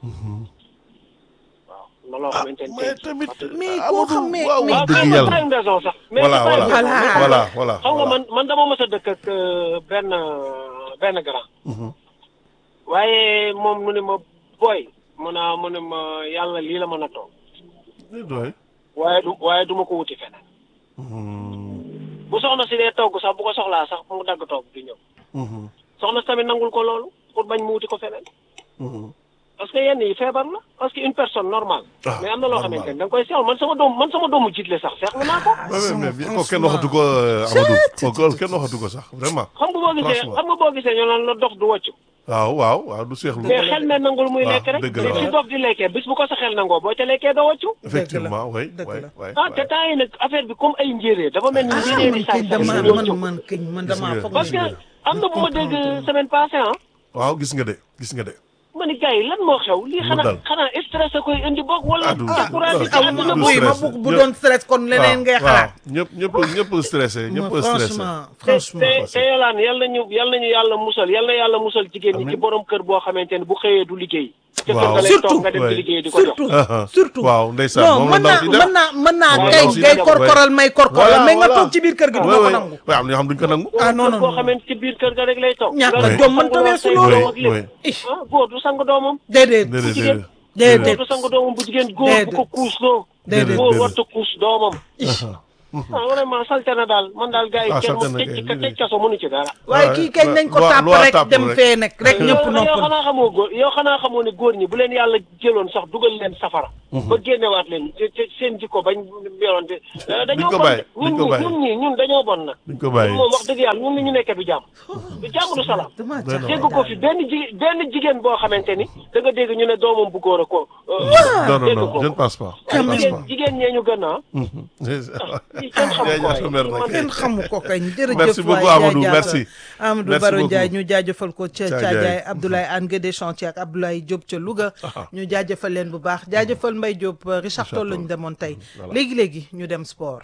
Speaker 7: waaw na loo xamante ni
Speaker 1: mais tamit.
Speaker 2: mais
Speaker 1: ah,
Speaker 2: koo
Speaker 1: Amadou,
Speaker 2: xam mais-
Speaker 1: waaw
Speaker 2: mais-
Speaker 1: wax
Speaker 7: waaw
Speaker 1: dëgg
Speaker 7: mais
Speaker 1: yàlla.
Speaker 7: pas une raison sax. mais
Speaker 1: voilà
Speaker 7: c'est pas une
Speaker 1: voilà
Speaker 7: raison.
Speaker 1: voilà voilà.
Speaker 7: xam nga man man dama mës a dëkk ak euh, benn benn grand. waaye moom mu ne ma booy mu naa mu ne ma yàlla lii la mën a toog
Speaker 1: doy.
Speaker 7: waaye du waaye du ma ko wuti feneen. bu soxna si dee togg sax bu ko soxlaa sax mu dagg togg di ñëw. soxna si tamit nangul ko loolu pour bañ mu wuti ko feneen. parce que yenn yi feebar la parce que une personne normale.
Speaker 1: Ah,
Speaker 7: mais am na loo
Speaker 1: normal.
Speaker 7: xamante ni da nga koy seetlu man sama doom man sama doomu jiitle sax seetlu naa ko.
Speaker 1: mais mais mais kooku kenn waxatu ko euh, Amadou. kooku kenn waxatu ko sax vraiment.
Speaker 7: xam nga boo gisee
Speaker 1: Franchement.
Speaker 7: xam nga boo gisee ñu naan la dox du wàcc.
Speaker 1: waaw waaw waaw du seexlu.
Speaker 7: mais xel me nangul muy
Speaker 1: waaw,
Speaker 7: lekk rek.
Speaker 1: dëgg la,
Speaker 7: mais
Speaker 1: waaw.
Speaker 7: fi dof di lekkee bis bu ko sa xel nangoo boo ca lekkee doo wàccu.
Speaker 1: effectivement oui
Speaker 2: dëgg
Speaker 1: oui
Speaker 2: la.
Speaker 1: oui.
Speaker 7: ah te temps yi nag affaire bi comme ay njéeréer dafa mel ni njéeréer yi
Speaker 2: man
Speaker 7: saay
Speaker 2: kañ
Speaker 7: saay
Speaker 2: dama
Speaker 7: ñoo
Speaker 2: man
Speaker 7: jóg.
Speaker 2: man kañ man
Speaker 1: Gis
Speaker 2: dama
Speaker 1: nga.
Speaker 2: foog
Speaker 7: parce que
Speaker 2: ne
Speaker 7: am na bu ma dégg semaine passée ah.
Speaker 1: waaw gis nga de gis nga de.
Speaker 7: ma ni gars yi lan moo xew lii
Speaker 1: Mu
Speaker 7: xanaa
Speaker 1: dal.
Speaker 7: xanaa stress a koy indi boog wala
Speaker 1: Ah, du-
Speaker 7: découragé ci
Speaker 1: ah,
Speaker 7: àdduna
Speaker 1: du
Speaker 7: boog.
Speaker 2: buy ma
Speaker 1: stress.
Speaker 2: bu bu doon stress kon leneen ngay xalaat
Speaker 1: ñëpp ñëpp ñëpp stressé ñëpp
Speaker 2: Ma-
Speaker 1: stressé.
Speaker 2: franchement
Speaker 7: te
Speaker 2: franchement
Speaker 7: te te yolaan yal nañu yal nañu yàlla musal yal na yàlla musal jigéen ñi ci borom kër boo xamante ne bu xëyee du liggéey. ca kër
Speaker 1: Waaw.
Speaker 7: ga lay
Speaker 2: Surtout.
Speaker 7: toog nga dem di
Speaker 1: Ouais.
Speaker 7: liggéey di ko jox.
Speaker 2: surtout
Speaker 1: Ah,
Speaker 2: surtout
Speaker 1: waaw ndeysaan
Speaker 2: non
Speaker 1: moom la
Speaker 2: mën
Speaker 1: ndaw
Speaker 2: naa
Speaker 1: si
Speaker 2: mën
Speaker 1: def.
Speaker 2: naa mën naa
Speaker 7: Waaw,
Speaker 2: kay
Speaker 1: ndaw si
Speaker 2: ngay
Speaker 1: def,
Speaker 2: korkoral may korkoral
Speaker 1: Voilà,
Speaker 2: mais nga
Speaker 1: voilà.
Speaker 2: toog ci biir kër gi du
Speaker 1: Ouais,
Speaker 2: ma ko
Speaker 1: ouais.
Speaker 2: nangu
Speaker 1: waaw am na ñoo xam duñ ko nangu.
Speaker 2: ah non non
Speaker 7: boo
Speaker 2: non
Speaker 7: xamante ci biir kër ga rek lay toog.
Speaker 2: ñàkk
Speaker 7: nga
Speaker 2: a jom mënta
Speaker 7: sangu
Speaker 2: weesu
Speaker 7: say
Speaker 2: loolu.
Speaker 7: doom ak lépp.
Speaker 1: Oui, oui.
Speaker 7: ah góor du sang doomam.
Speaker 2: déedéet
Speaker 1: déedéet
Speaker 7: jigéen.
Speaker 1: déedéet.
Speaker 7: góor
Speaker 2: déedéet
Speaker 7: du sang doomam bu jigéen góor bu ko
Speaker 2: Déedéet.
Speaker 7: kuus loo.
Speaker 2: Déedéet.
Speaker 7: góor
Speaker 1: Déedéet.
Speaker 7: warta kuus doomam. ah vraiment salte na daal man daal gars yi
Speaker 1: Ah,
Speaker 7: kenn
Speaker 1: salte
Speaker 7: moom
Speaker 1: na
Speaker 7: tëj
Speaker 1: kay.
Speaker 7: tëj kaso mënu ci dara.
Speaker 2: waaye
Speaker 1: Ouais,
Speaker 2: kii kañ
Speaker 1: ouais.
Speaker 2: nañ ko
Speaker 1: Loi-
Speaker 2: tàpp
Speaker 1: loi
Speaker 2: rek
Speaker 1: tàpp
Speaker 2: dem
Speaker 1: rek.
Speaker 2: fee nag rek ñëpp
Speaker 7: yow yow
Speaker 2: noppal
Speaker 7: xanaa xamoo góor yow xanaa xamoo ne góor ñi bu leen yàlla jëloon sax dugal leen safara. ba génnewaat leen te te seen jikko bañ yoroon te. dañoo
Speaker 1: ko
Speaker 7: bon
Speaker 1: bàyyi,
Speaker 7: de ñun
Speaker 1: duñ ko
Speaker 7: ñi
Speaker 1: bàyyi.
Speaker 7: ñun ñi ñun dañoo bon nag.
Speaker 1: duñ ko bàyyi.
Speaker 7: moom wax dëgg yàlla ñun li ñu nekkee du jàmm. du jàmm du salaam.
Speaker 2: dama
Speaker 1: Doy na
Speaker 2: jaaxle
Speaker 7: dégg ko fi benn ji benn jigéen boo xamante ni da nga dégg ñu ne doomam bu góor a ko.
Speaker 1: non non
Speaker 7: dégg
Speaker 1: non
Speaker 7: ko.
Speaker 1: je ne pense pas je
Speaker 7: waaye
Speaker 1: ne pense
Speaker 7: jigéen
Speaker 1: pas
Speaker 7: jigéen ñee ñu gën a. lii kenn xamu ko
Speaker 1: Yaa mer nag.
Speaker 7: waaye.
Speaker 2: kenn xamu ko kañ jërëjëf
Speaker 1: Merci beaucoup,
Speaker 2: waay
Speaker 1: Amadou,
Speaker 2: jaajëfal.
Speaker 1: merci.
Speaker 2: Amadou
Speaker 1: Merci
Speaker 2: Baro
Speaker 1: beaucoup.
Speaker 2: Ndiaye ñu jaajëfal ko ca
Speaker 1: Thiadiaye.
Speaker 2: Thiadiaye Abdoulaye Anne Guédé Chantier ak Abdoulaye Diop ca Louga ñu jaajëfal leen bu baax jaajëfal Mbaye Diop euh, Richard Toll lañu demoon tey léegi léegi ñu dem sport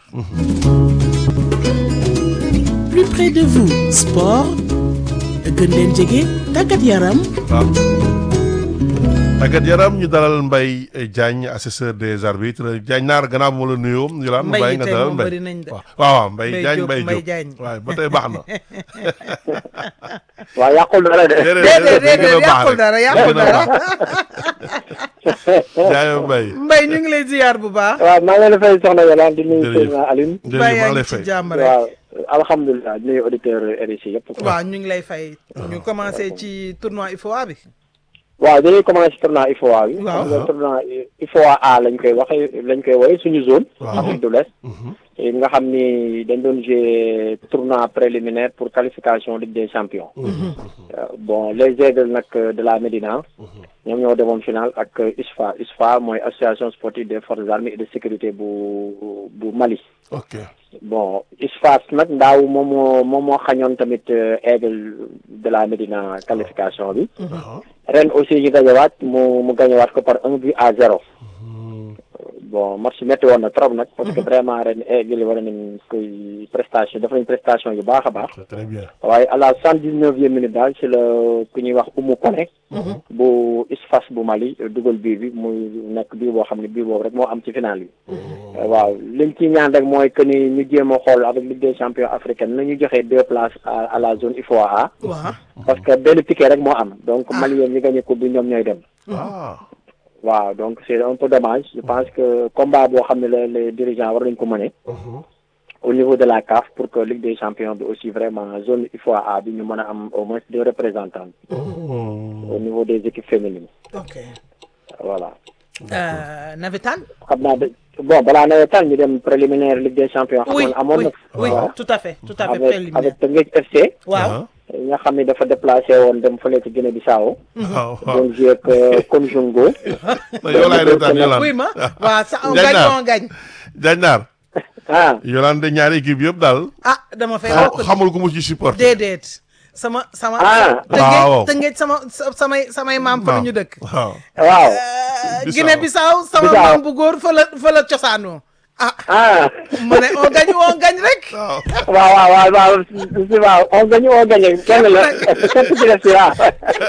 Speaker 3: plus près de vous sport gën leen jege tàggat yaram
Speaker 1: waaw tàggat yaram ñu dalal Mbaye Diagne assesseur des arbitres Diagne naar gannaaw bu ma la nuyoo ñu laan
Speaker 2: Mbaye
Speaker 1: Mbaye
Speaker 2: yi
Speaker 1: nga
Speaker 2: tey
Speaker 1: dalal
Speaker 2: moom
Speaker 1: Mbaye
Speaker 2: bëri nañ de.
Speaker 1: waaw waaw Mbaye
Speaker 2: Mbaye
Speaker 1: Diagne
Speaker 2: Diop,
Speaker 1: Mbaye
Speaker 2: Mbaye
Speaker 1: Diop
Speaker 2: Diagne.
Speaker 1: waaw ba tey baax na
Speaker 6: waaw yàqul dara de.
Speaker 2: déedéet déedéet yàqul dara yàqul dara
Speaker 1: Diagne Mbaye
Speaker 2: Mbaye ñu ngi lay ziyaar bu baax
Speaker 6: waaw maa ngi leen di fay soxna Yolande di nuyu
Speaker 1: Jërëjëf.
Speaker 6: Seydina Aline.
Speaker 1: jërëjëf
Speaker 2: Mbaye
Speaker 1: maa
Speaker 2: yaa
Speaker 1: ngi lay
Speaker 2: ngi ci
Speaker 1: fay
Speaker 2: jàmm rek
Speaker 6: waaw alhamdulilah di nuyu auditeur RICI yëpp.
Speaker 2: waaw ñu ngi lay fay ñu commencé ci tournoi IFOA bi
Speaker 6: waaw dañuy commencé tournoi IFOA bi.
Speaker 2: Waaw.
Speaker 6: xam nga tournoi IFOA A lañ koy waxee lañ koy woowee suñu zone.
Speaker 1: Waaw.
Speaker 6: Afrique de l'Ouest. Et nga xam ni dañ doon jouer tournoi préliminaire pour qualification Ligue des champions. Euh, bon les aigles nag de la Médina. ñoom ñoo demoon final ak ISFA ISFA mooy association sportive des forces armées et de sécurité bu bu Mali.
Speaker 1: ok
Speaker 6: bon ISFAS nag ndaaw moom moo moom moo xañoon tamit euh, aigle de la Médina qualification bi.
Speaker 1: waaw
Speaker 6: ren aussi ñu gañewaat mu mu gañewaat ko par un but à zéro. bon match bi métti woon na trop nag. parce que vraiment ren aigle yi war nañ koy prestation def nañ prestation yu baax a baax.
Speaker 1: c'est très bien
Speaker 6: waaye à la cent dix neuvième minute daal ci la ku ñuy wax Oumou Koné. bu ISFAS bu Mali dugal bii bi muy nekk bii boo xam ne bii boobu rek moo am ci final bi. waaw liñ ci ñaan rek mooy que ni ñu jéem a xool avec Ligue des champions africaine na ñu joxe deux places à à la zone IFOA A.
Speaker 2: waaw
Speaker 6: parce que benn ticket rek moo am donc Maliens ñi gagné coupe bi ñoom ñooy dem.
Speaker 1: ah
Speaker 6: waaw donc c'est un peu dommage je pense que combat boo xam ne la les dirigeants war nañ ko mëne au niveau de la CAF pour que Ligue des champions bi aussi vraiment zone IFOA A bi ñu mën a am au moins deux représentants au niveau des équipes féminines
Speaker 2: ok
Speaker 6: voilà
Speaker 2: Euh, navétane
Speaker 6: xam naa de bon balaa nawetaan ñu dem préliminaire Ligue des champions
Speaker 2: oui
Speaker 6: xamoon amoon
Speaker 2: oui
Speaker 6: na
Speaker 2: oui
Speaker 6: waaw
Speaker 2: tout à fait tout à fait
Speaker 6: avec
Speaker 2: préliminaire
Speaker 6: avec Teungueth FC
Speaker 2: waaw
Speaker 6: nga xam ne dafa déplacé woon dem fële ci Guinée Bissau
Speaker 1: waaw waaw
Speaker 6: doon joué ak euh, Konjongo
Speaker 1: yow laay reetaan Yolande
Speaker 2: oui ma waaw ça on
Speaker 1: Diagne
Speaker 2: gagne
Speaker 1: naar
Speaker 2: on gagne
Speaker 1: Diagne naar
Speaker 6: ah
Speaker 1: Yolande ñaari équipe yëpp daal
Speaker 2: ah dama fay
Speaker 1: xam-
Speaker 2: bokk
Speaker 1: xamul ku mu ci support
Speaker 2: déedéet sama sama
Speaker 6: Ah.
Speaker 2: tëngeej
Speaker 1: Waaw.
Speaker 2: tëngeej sama sa- samay samay maam fa la ñu dëkk
Speaker 1: waaw
Speaker 6: waaw
Speaker 2: Euh,
Speaker 1: Bissau.
Speaker 2: Guinée Bissau sama
Speaker 6: Bissau.
Speaker 2: maam bu góor fa la fa la cosaanoo ah
Speaker 6: ah
Speaker 2: ma ne on gagne on gagne rek
Speaker 1: waaw
Speaker 6: waaw waaw waaw waaw si waaw on gagne on gagne kenn la kenn ci des si waaw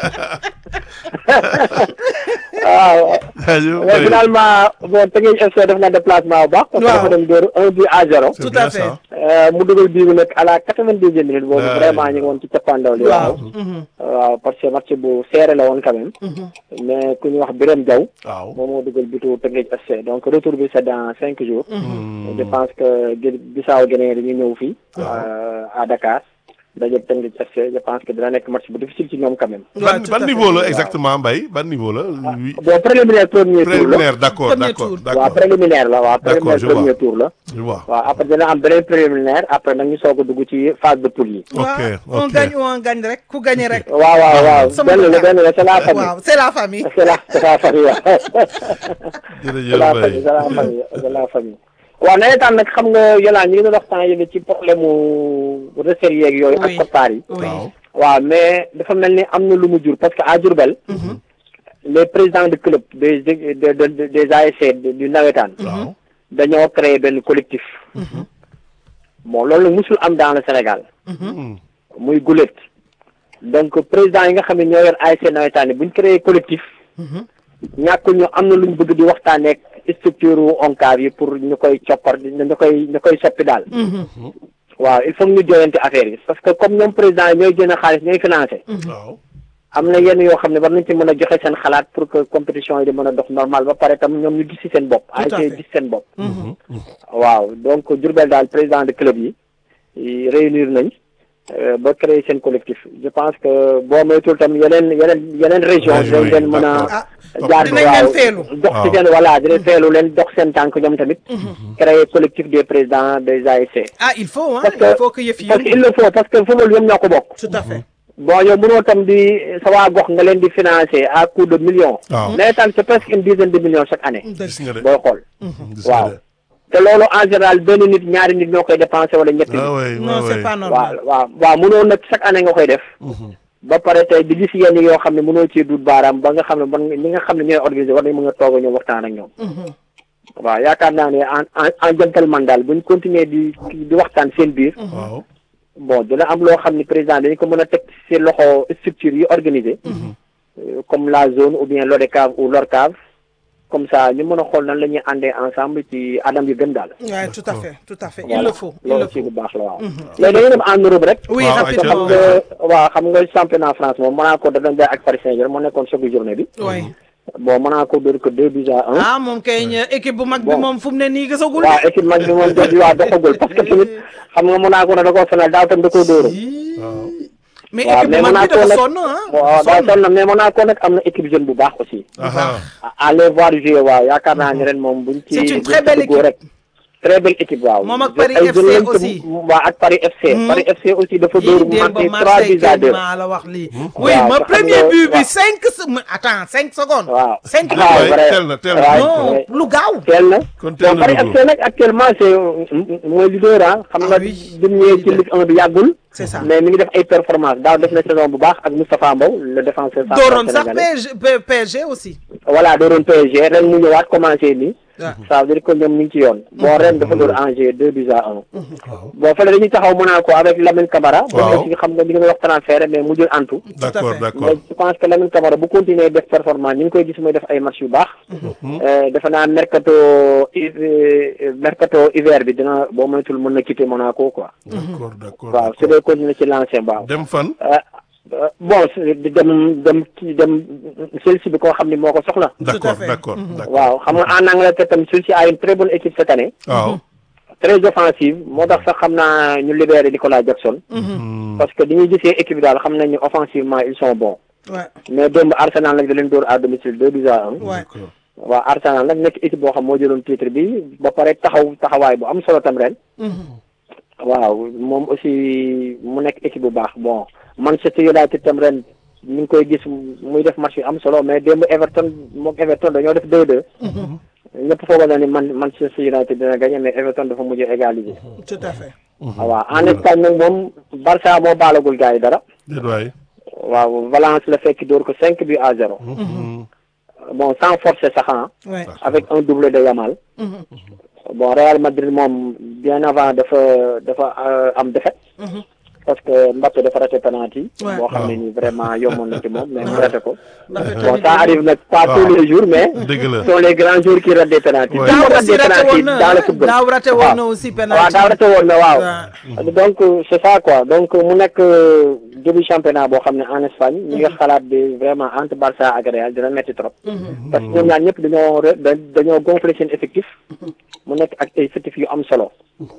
Speaker 6: waaw
Speaker 1: jaajëf
Speaker 6: mais
Speaker 1: Mbaye.
Speaker 6: finalement bon Teungueth FC def na déplacement bu baax parce que
Speaker 2: Waaw.
Speaker 6: dafa dem dóor un but à zéro
Speaker 1: C'est
Speaker 2: tout
Speaker 1: bien
Speaker 2: à fait.
Speaker 1: ça.
Speaker 6: Euh, mu dugal bii bi nag à la quatre-vingt-dixième minute boobu
Speaker 1: Ouais.
Speaker 6: vraiment ñu ngi woon ci cappaandaw li
Speaker 2: waaw
Speaker 6: waaw waaw parce que match bu serré la woon quand même mais ku ñu wax Birame Diaw
Speaker 1: waaw
Speaker 6: moom moo dugal bitu Teungueth FC donc retour bi c'est dans cinq jours je pense que Guinée Bissau Guinée dañuy ñëw fii euh, à Dakar daje Teungueth FC je pense que dina nekk match bu difficile ci ñoom quand même
Speaker 1: ban
Speaker 2: tout à
Speaker 1: ban
Speaker 2: fait.
Speaker 1: niveau la exactement Mbaye ban niveau la oui
Speaker 6: bon préliminaire premier tour la
Speaker 1: préliminaire d'accord
Speaker 2: Premier
Speaker 1: d'accord
Speaker 2: tour.
Speaker 6: waaw
Speaker 1: d'accord
Speaker 6: préliminaire la waaw
Speaker 1: D'accord,
Speaker 6: préliminaire
Speaker 1: je vois.
Speaker 6: premier tour la
Speaker 1: je vois
Speaker 6: waaw après dina am beneen préliminaire après nag ñu soog a dugg ci phase de poule yi
Speaker 1: ok
Speaker 2: waaw on
Speaker 1: ok
Speaker 2: gagne on gagne rek ku gagne rek
Speaker 6: waaw waaw waaw
Speaker 2: Sama
Speaker 6: benn la
Speaker 2: dëkk.
Speaker 6: benn la c'est la famille
Speaker 2: waaw c'est la famille
Speaker 6: c'est la c'est la famille waaw c'est
Speaker 1: jërëjëf
Speaker 6: la famille
Speaker 1: Mbaye
Speaker 6: c'est la famille c'est la famille waaw nawetaan nag xam nga yolaan ñu ngi doon waxtaan yëge ci problème mu recette yeeg yooyu ak
Speaker 2: Oui.
Speaker 6: koppar yi
Speaker 2: oui
Speaker 1: waaw
Speaker 6: waaw mais dafa mel ni am na lu mu jur parce que à Diourbel les présidents de club des des des des ASC du nawetaan
Speaker 1: waaw
Speaker 6: dañoo créer benn collectif bon loolu nag musul am dans le Sénégal
Speaker 1: Hmm.
Speaker 6: muy gulet donc président yi nga xam ne ñoo yor ASC nawetaan yi bu ñu créé collectif ñàkkul ñu am na lu ñu bëgg di waxtaaneek structure wu ONCAV yi pour ñu koy coppar ñu koy ñu koy soppi daal waaw il faut que ñu joyante affaire yi parce que comme ñoom président yi ñooy génn xaalis ñooy financé
Speaker 1: waaw
Speaker 6: am na yenn yoo xam ne war nañ ci mën a joxe seen xalaat pour que compétition yi di mën a dox normal ba pare tam ñoom ñu gis ci seen bopp
Speaker 2: Tout à
Speaker 6: ASC
Speaker 2: fait.
Speaker 6: gis seen bopp waaw donc Diourbel daal président de club yi yi réunir nañ euh, ba créer seen collectif je pense que boo moytul tam yeneen yeneen yeneen région
Speaker 1: Région
Speaker 6: dañ
Speaker 1: yi,
Speaker 6: leen mën a
Speaker 2: ah
Speaker 6: jaar
Speaker 2: dinañ
Speaker 6: waaw
Speaker 2: leen feelu.
Speaker 6: dox ci
Speaker 1: Waaw.
Speaker 6: seen voilà dinañ feelu leen dox seen tànk ñoom tamit créer collectif des présidents des ASC
Speaker 2: ah il faut hein
Speaker 6: Parce que-
Speaker 2: il faut que yëf yi
Speaker 6: parce que
Speaker 2: yëngu.
Speaker 6: il le faut parce que football yëpp ñoo ko bokk
Speaker 2: tout à fait
Speaker 6: bon yow mënoo tam di sa waa gox nga leen di financer à coût de millions
Speaker 1: waaw
Speaker 6: nawetaan c'est presque une dizaine de millions chaque année
Speaker 1: gis nga de
Speaker 6: booy xool
Speaker 1: gis nga
Speaker 6: waaw.
Speaker 1: de
Speaker 6: te loolu en général benn nit ñaari nit ñoo koy dépensé wala ñetti nit
Speaker 1: ah oui
Speaker 2: non
Speaker 1: oui
Speaker 2: c'est
Speaker 1: oui
Speaker 2: pas
Speaker 6: waaw
Speaker 2: normal
Speaker 6: waaw waaw mënoo nag chaque année nga koy def ba pare tey di gis yenn yoo xam ne mënoo ci dut baaraam ba nga xam ne man ñi nga xam ne ñooy organiser war nañ mën a toog a ñoom waxtaan ak ñoom waaw yaakaar naa ne en en en gentleman daal buñ continuer di di waxtaan seen biir
Speaker 1: waaw
Speaker 6: bon dina am loo xam ne président dañu ko mën a teg ci loxo structure yi organisé Euh, comme la zone ou bien l'ODCAV ou l'ORCAV comme ça ñu mën a xool nan la ñuy àndee ensemble ci adam yu gën daal
Speaker 2: ouais tout à fait tout à fait il
Speaker 6: Voilà.
Speaker 2: le faut il
Speaker 6: loolu
Speaker 2: le
Speaker 6: ci
Speaker 2: faut
Speaker 6: bu baax la waaw léegi dañuy dem en Europe rek
Speaker 2: oui
Speaker 1: Waaw,
Speaker 6: xam
Speaker 2: rapidement
Speaker 6: nga waaw xam nga championnat France moom Monaco da doon jaay ak Paris Saint-Germain moo nekkoon choc journée bi
Speaker 2: oui
Speaker 6: bon Monaco dóor ko deux buts à un
Speaker 2: ah moom kay ñu équipe bu mag bi
Speaker 6: Bon.
Speaker 2: moom fu mu ne nii gisagul
Speaker 6: waaw équipe mag bi moom dóor waa doxagul parce que tamit xam nga Monaco na da koo sonal daaw tam da koo dóoroon
Speaker 2: mais
Speaker 6: waaw
Speaker 2: équipe bu
Speaker 6: mais
Speaker 2: mag bi
Speaker 6: Monaco
Speaker 2: dafa
Speaker 6: nag
Speaker 2: sonn ah
Speaker 6: waaw daa
Speaker 2: sonn
Speaker 6: sonn mais Monaco nag am na équipe jeune bu baax aussi
Speaker 1: aha
Speaker 6: à aller voir jouer waaw yaakaar naa ne ren moom buñ ci
Speaker 2: C'est une
Speaker 6: buñ
Speaker 2: très
Speaker 6: ci
Speaker 2: belle
Speaker 6: duggoo
Speaker 2: équipe.
Speaker 6: rek très belle équipe waaw
Speaker 2: Moom ak
Speaker 6: Je-
Speaker 2: Paris
Speaker 6: ay
Speaker 2: FC
Speaker 6: jeunes lañ te-
Speaker 2: aussi.
Speaker 6: waaw ak Paris FC Paris FC aussi dafa dóor
Speaker 2: yii
Speaker 6: mu
Speaker 2: démb
Speaker 6: manqué trois
Speaker 2: Marseille
Speaker 6: buts à deux
Speaker 2: kenn maa la wax lii oui
Speaker 6: Waaw,
Speaker 2: ma
Speaker 6: te xam
Speaker 2: premier
Speaker 6: nga-
Speaker 2: but bi
Speaker 6: waaw.
Speaker 2: cinq se attends cinq secondes
Speaker 6: waaw
Speaker 2: cinq
Speaker 6: Ah,
Speaker 2: minutes
Speaker 1: waay
Speaker 6: vrai.
Speaker 1: teel na teel na
Speaker 6: Ouais.
Speaker 2: non
Speaker 6: ouais.
Speaker 2: lu gaaw
Speaker 6: teel na
Speaker 1: kon teel
Speaker 6: bon
Speaker 1: na
Speaker 6: Paris
Speaker 1: dugg
Speaker 6: FC nag actuellement c'est mooy leader ah xam
Speaker 2: Ah
Speaker 6: nga
Speaker 2: oui.
Speaker 6: bi mu ñëwee ci Ligue 1 bi yàggul
Speaker 2: c'est ça
Speaker 6: mais mi ngi def ay performance daaw def na saison bu baax ak Moustapha Mbow le défenseur central
Speaker 2: dooroon sax
Speaker 6: sénégalais
Speaker 2: PSG P- PSG aussi
Speaker 6: voilà dooroon PSG ren mu ñëwaat commencé nii
Speaker 2: waaw
Speaker 6: ça veut dire que ñoom ñu ngi ci yoon bon ren dafa dóor Angers deux buts à un bon fële dañuy taxaw Monaco avec Lamine Camara
Speaker 1: Waaw.
Speaker 6: bon aussi xam nga ñu ngi wax transfert mais mujjul antu
Speaker 1: d'accord
Speaker 2: fait.
Speaker 1: d'accord
Speaker 6: mais je pense que Lamine Camara bu continuer def performance ñu ngi koy gis muy def ay match yu baax Euh, defe naa mercato hi- euh, mercato hiver bi dina boo moytul mën na quitter Monaco quoi
Speaker 1: d'accord d'accord
Speaker 6: waaw su dee continuer ci lancé waaw
Speaker 1: dem fan
Speaker 6: Euh, euh, bon su- di dem dem ci dem Chelsea bi koo xam ni moo ko soxla
Speaker 1: d'accord
Speaker 2: fait.
Speaker 1: d'accord d'accord
Speaker 6: waaw xam nga en Angleterre tam Chelsea a une très bonne équipe cette année
Speaker 1: waaw
Speaker 6: très offensive moo tax sax xam naa ñu libéré Nicolas Jackson
Speaker 1: Hmm.
Speaker 6: parce que dañuy gisee équipe bi daal xam nañ ni offensivement ils sont bons
Speaker 2: ouais
Speaker 6: mais démb Arsenal nag da leen dóor à domicile deux buts à un
Speaker 2: ouais
Speaker 1: d'accord
Speaker 6: waaw Arsenal nag nekk équipe boo xam moo jëloon titre bi ba pare taxaw taxawaay bu am solo tam ren waaw moom aussi mu nekk équipe bu baax bon Manchester United tam ren ñu ngi koy gis muy def match yu am solo mais démb Everton moom Everton dañoo def 2-2 ñëpp foogoon na ni man Manchester United dina gagné mais Everton dafa mujj égaliser
Speaker 2: tout à fait
Speaker 6: waaw en Espagne nag moom Barça moo baalagul gars yi dara
Speaker 1: déet waay
Speaker 6: waaw Valence la fekk dóor ko 5 buts à 0
Speaker 1: Hmm.
Speaker 6: bon sans forcer sax ah
Speaker 2: ouais
Speaker 6: avec un doublé de Yamal bon Real Madrid moom bien avant dafa dafa euh, am défaite parce que Mbappé dafa raté penalty
Speaker 2: Ouais.
Speaker 6: boo xam ne nii vraiment yomboon na ci moom mais mu raté ko
Speaker 2: Mbappé
Speaker 6: bon
Speaker 2: tamit
Speaker 6: ça arrive nag pas
Speaker 1: waaw.
Speaker 6: tous les jours mais
Speaker 1: dëgg la
Speaker 6: sont les grands jours qui ratent des penalty
Speaker 1: Ouais.
Speaker 6: Tout le
Speaker 2: daaw
Speaker 6: monde rate
Speaker 2: aussi
Speaker 6: des
Speaker 2: raté
Speaker 6: penalty
Speaker 2: woon na
Speaker 6: dans le
Speaker 2: ah,
Speaker 6: football
Speaker 2: daaw raté woon na aussi
Speaker 6: waaw
Speaker 2: penalty
Speaker 6: daaw raté woon na waaw
Speaker 2: waaw.
Speaker 6: donc c'est ça quoi donc mu nekk euh, début championnat boo xam ne en Espagne ñi nga xalaat bi vraiment entre Barça ak Real dina metti trop parce que ñoom ñaar ñëpp dañoo re- da- dañoo gonfler seen effectif mu nekk ak ay effectif yu am solo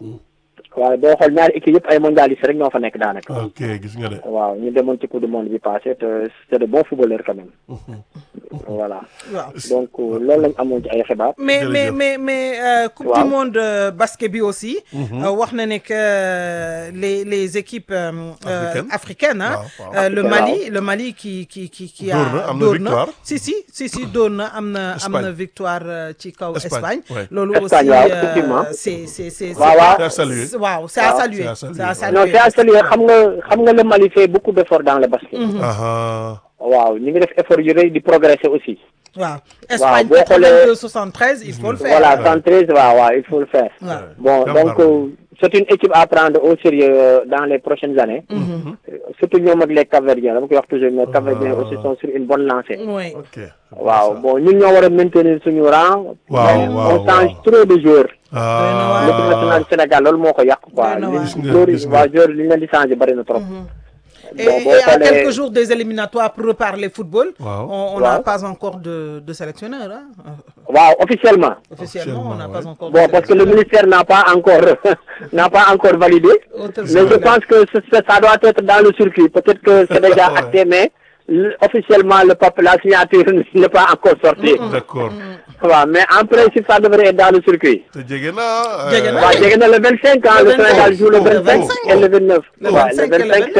Speaker 6: waaw boo xool ñaari équipe yëpp ay mondialistes rek ñoo fa nekk daanaka
Speaker 1: ok gis nga de
Speaker 6: waaw ñu demoon ci coupe du monde bi passé te c'est de bons footballeurs quand même voilà
Speaker 2: waaw
Speaker 6: donc loolu lañ amoon ci ay xibaar
Speaker 2: mais mais
Speaker 1: Jërëjëf.
Speaker 2: mais mais euh, coupe
Speaker 6: Waaw.
Speaker 2: du monde euh, basket bi aussi. euh, wax na ne que euh, les les équipes euh, euh,
Speaker 1: Africaines.
Speaker 2: africaines hein,
Speaker 1: Waaw, waaw.
Speaker 2: euh, le
Speaker 6: Waaw.
Speaker 2: Mali le Mali qui qui qui qui a.
Speaker 1: Dóor na, am na
Speaker 2: dóor
Speaker 1: victoire.
Speaker 2: si si si si dóor na am na am
Speaker 1: Espagne.
Speaker 2: na victoire euh, ci kaw
Speaker 1: Espagne,
Speaker 2: Espagne.
Speaker 1: ouais.
Speaker 2: loolu
Speaker 6: Espagne,
Speaker 2: aussi
Speaker 6: waaw,
Speaker 2: euh,
Speaker 6: effectivement.
Speaker 2: c'est c'est c'est.
Speaker 6: Waaw, waaw.
Speaker 1: C'est à saluer.
Speaker 2: c'est- waaw c'est à
Speaker 6: Waaw.
Speaker 2: saluer.
Speaker 1: C'est à
Speaker 2: c'est à
Speaker 1: saluer.
Speaker 6: non
Speaker 2: saluer.
Speaker 6: c'est à saluer xam nga xam nga le Mali fait beaucoup d'efforts dans le basket
Speaker 1: aha
Speaker 6: waaw ñu ngi def effort yu rëy di progresser aussi
Speaker 2: waaw Espagne
Speaker 6: boo xoolee-
Speaker 2: 82 73 il faut le faire.
Speaker 6: voilà 113 waaw waaw il faut le faire
Speaker 2: waaw.
Speaker 6: bon
Speaker 1: Jàmbaar
Speaker 6: donc
Speaker 1: la.
Speaker 6: euh, c'est une équipe à prendre au sérieux euh, dans les prochaines années Euh, surtout ñoom ak les Cap-Verdiens dama koy wax toujours mais Cap-Verdiens aussi sont sur une bonne lancée
Speaker 2: oui.
Speaker 1: ok
Speaker 6: waaw bon ñun ñoo war a maintenir suñu rang
Speaker 1: Waaw,
Speaker 6: mais
Speaker 1: waaw,
Speaker 6: on change
Speaker 1: waaw.
Speaker 6: trop de joueurs
Speaker 1: ah
Speaker 6: l'équipe nationale du Sénégal loolu moo ko yàq quoi
Speaker 2: Doy na
Speaker 6: li
Speaker 2: waar.
Speaker 1: Gis nga,
Speaker 6: joueurs
Speaker 1: gis
Speaker 6: yi
Speaker 1: nga.
Speaker 6: waaw joueurs li ñu leen di changer bari na trop
Speaker 2: Et,
Speaker 6: bon boo
Speaker 2: et à
Speaker 6: xoolee
Speaker 2: quelques jours des éliminatoires pour reparler football,
Speaker 1: Wow.
Speaker 2: on on n'a
Speaker 6: Wow.
Speaker 2: pas encore de, de sélectionneur. Hein? Euh,
Speaker 6: waaw officiellement
Speaker 2: Officiellement, on n'a
Speaker 1: Officiellement,
Speaker 2: pas
Speaker 1: ouais.
Speaker 2: encore de
Speaker 6: bon parce que le
Speaker 2: sélectionneur.
Speaker 6: ministère n'a pas encore n'a pas encore validé
Speaker 2: Autre
Speaker 6: mais je
Speaker 2: chose.
Speaker 6: pense que ce- ce- ça doit être dans le circuit peut-être que c'est déjà
Speaker 1: Ouais.
Speaker 6: acté mais le- officiellement le papier la signature n'est pas encore sortie
Speaker 1: d'accord
Speaker 6: waaw mais en principe ça devrait être dans le circuit
Speaker 1: te jege na.
Speaker 2: Jege na.
Speaker 6: waaw jege na le 25 ans
Speaker 2: Le
Speaker 6: le Sénégal
Speaker 2: 25,
Speaker 6: joue le
Speaker 2: le
Speaker 6: 25 et le 29
Speaker 2: Le
Speaker 6: waaw
Speaker 2: 25 et le
Speaker 6: le 25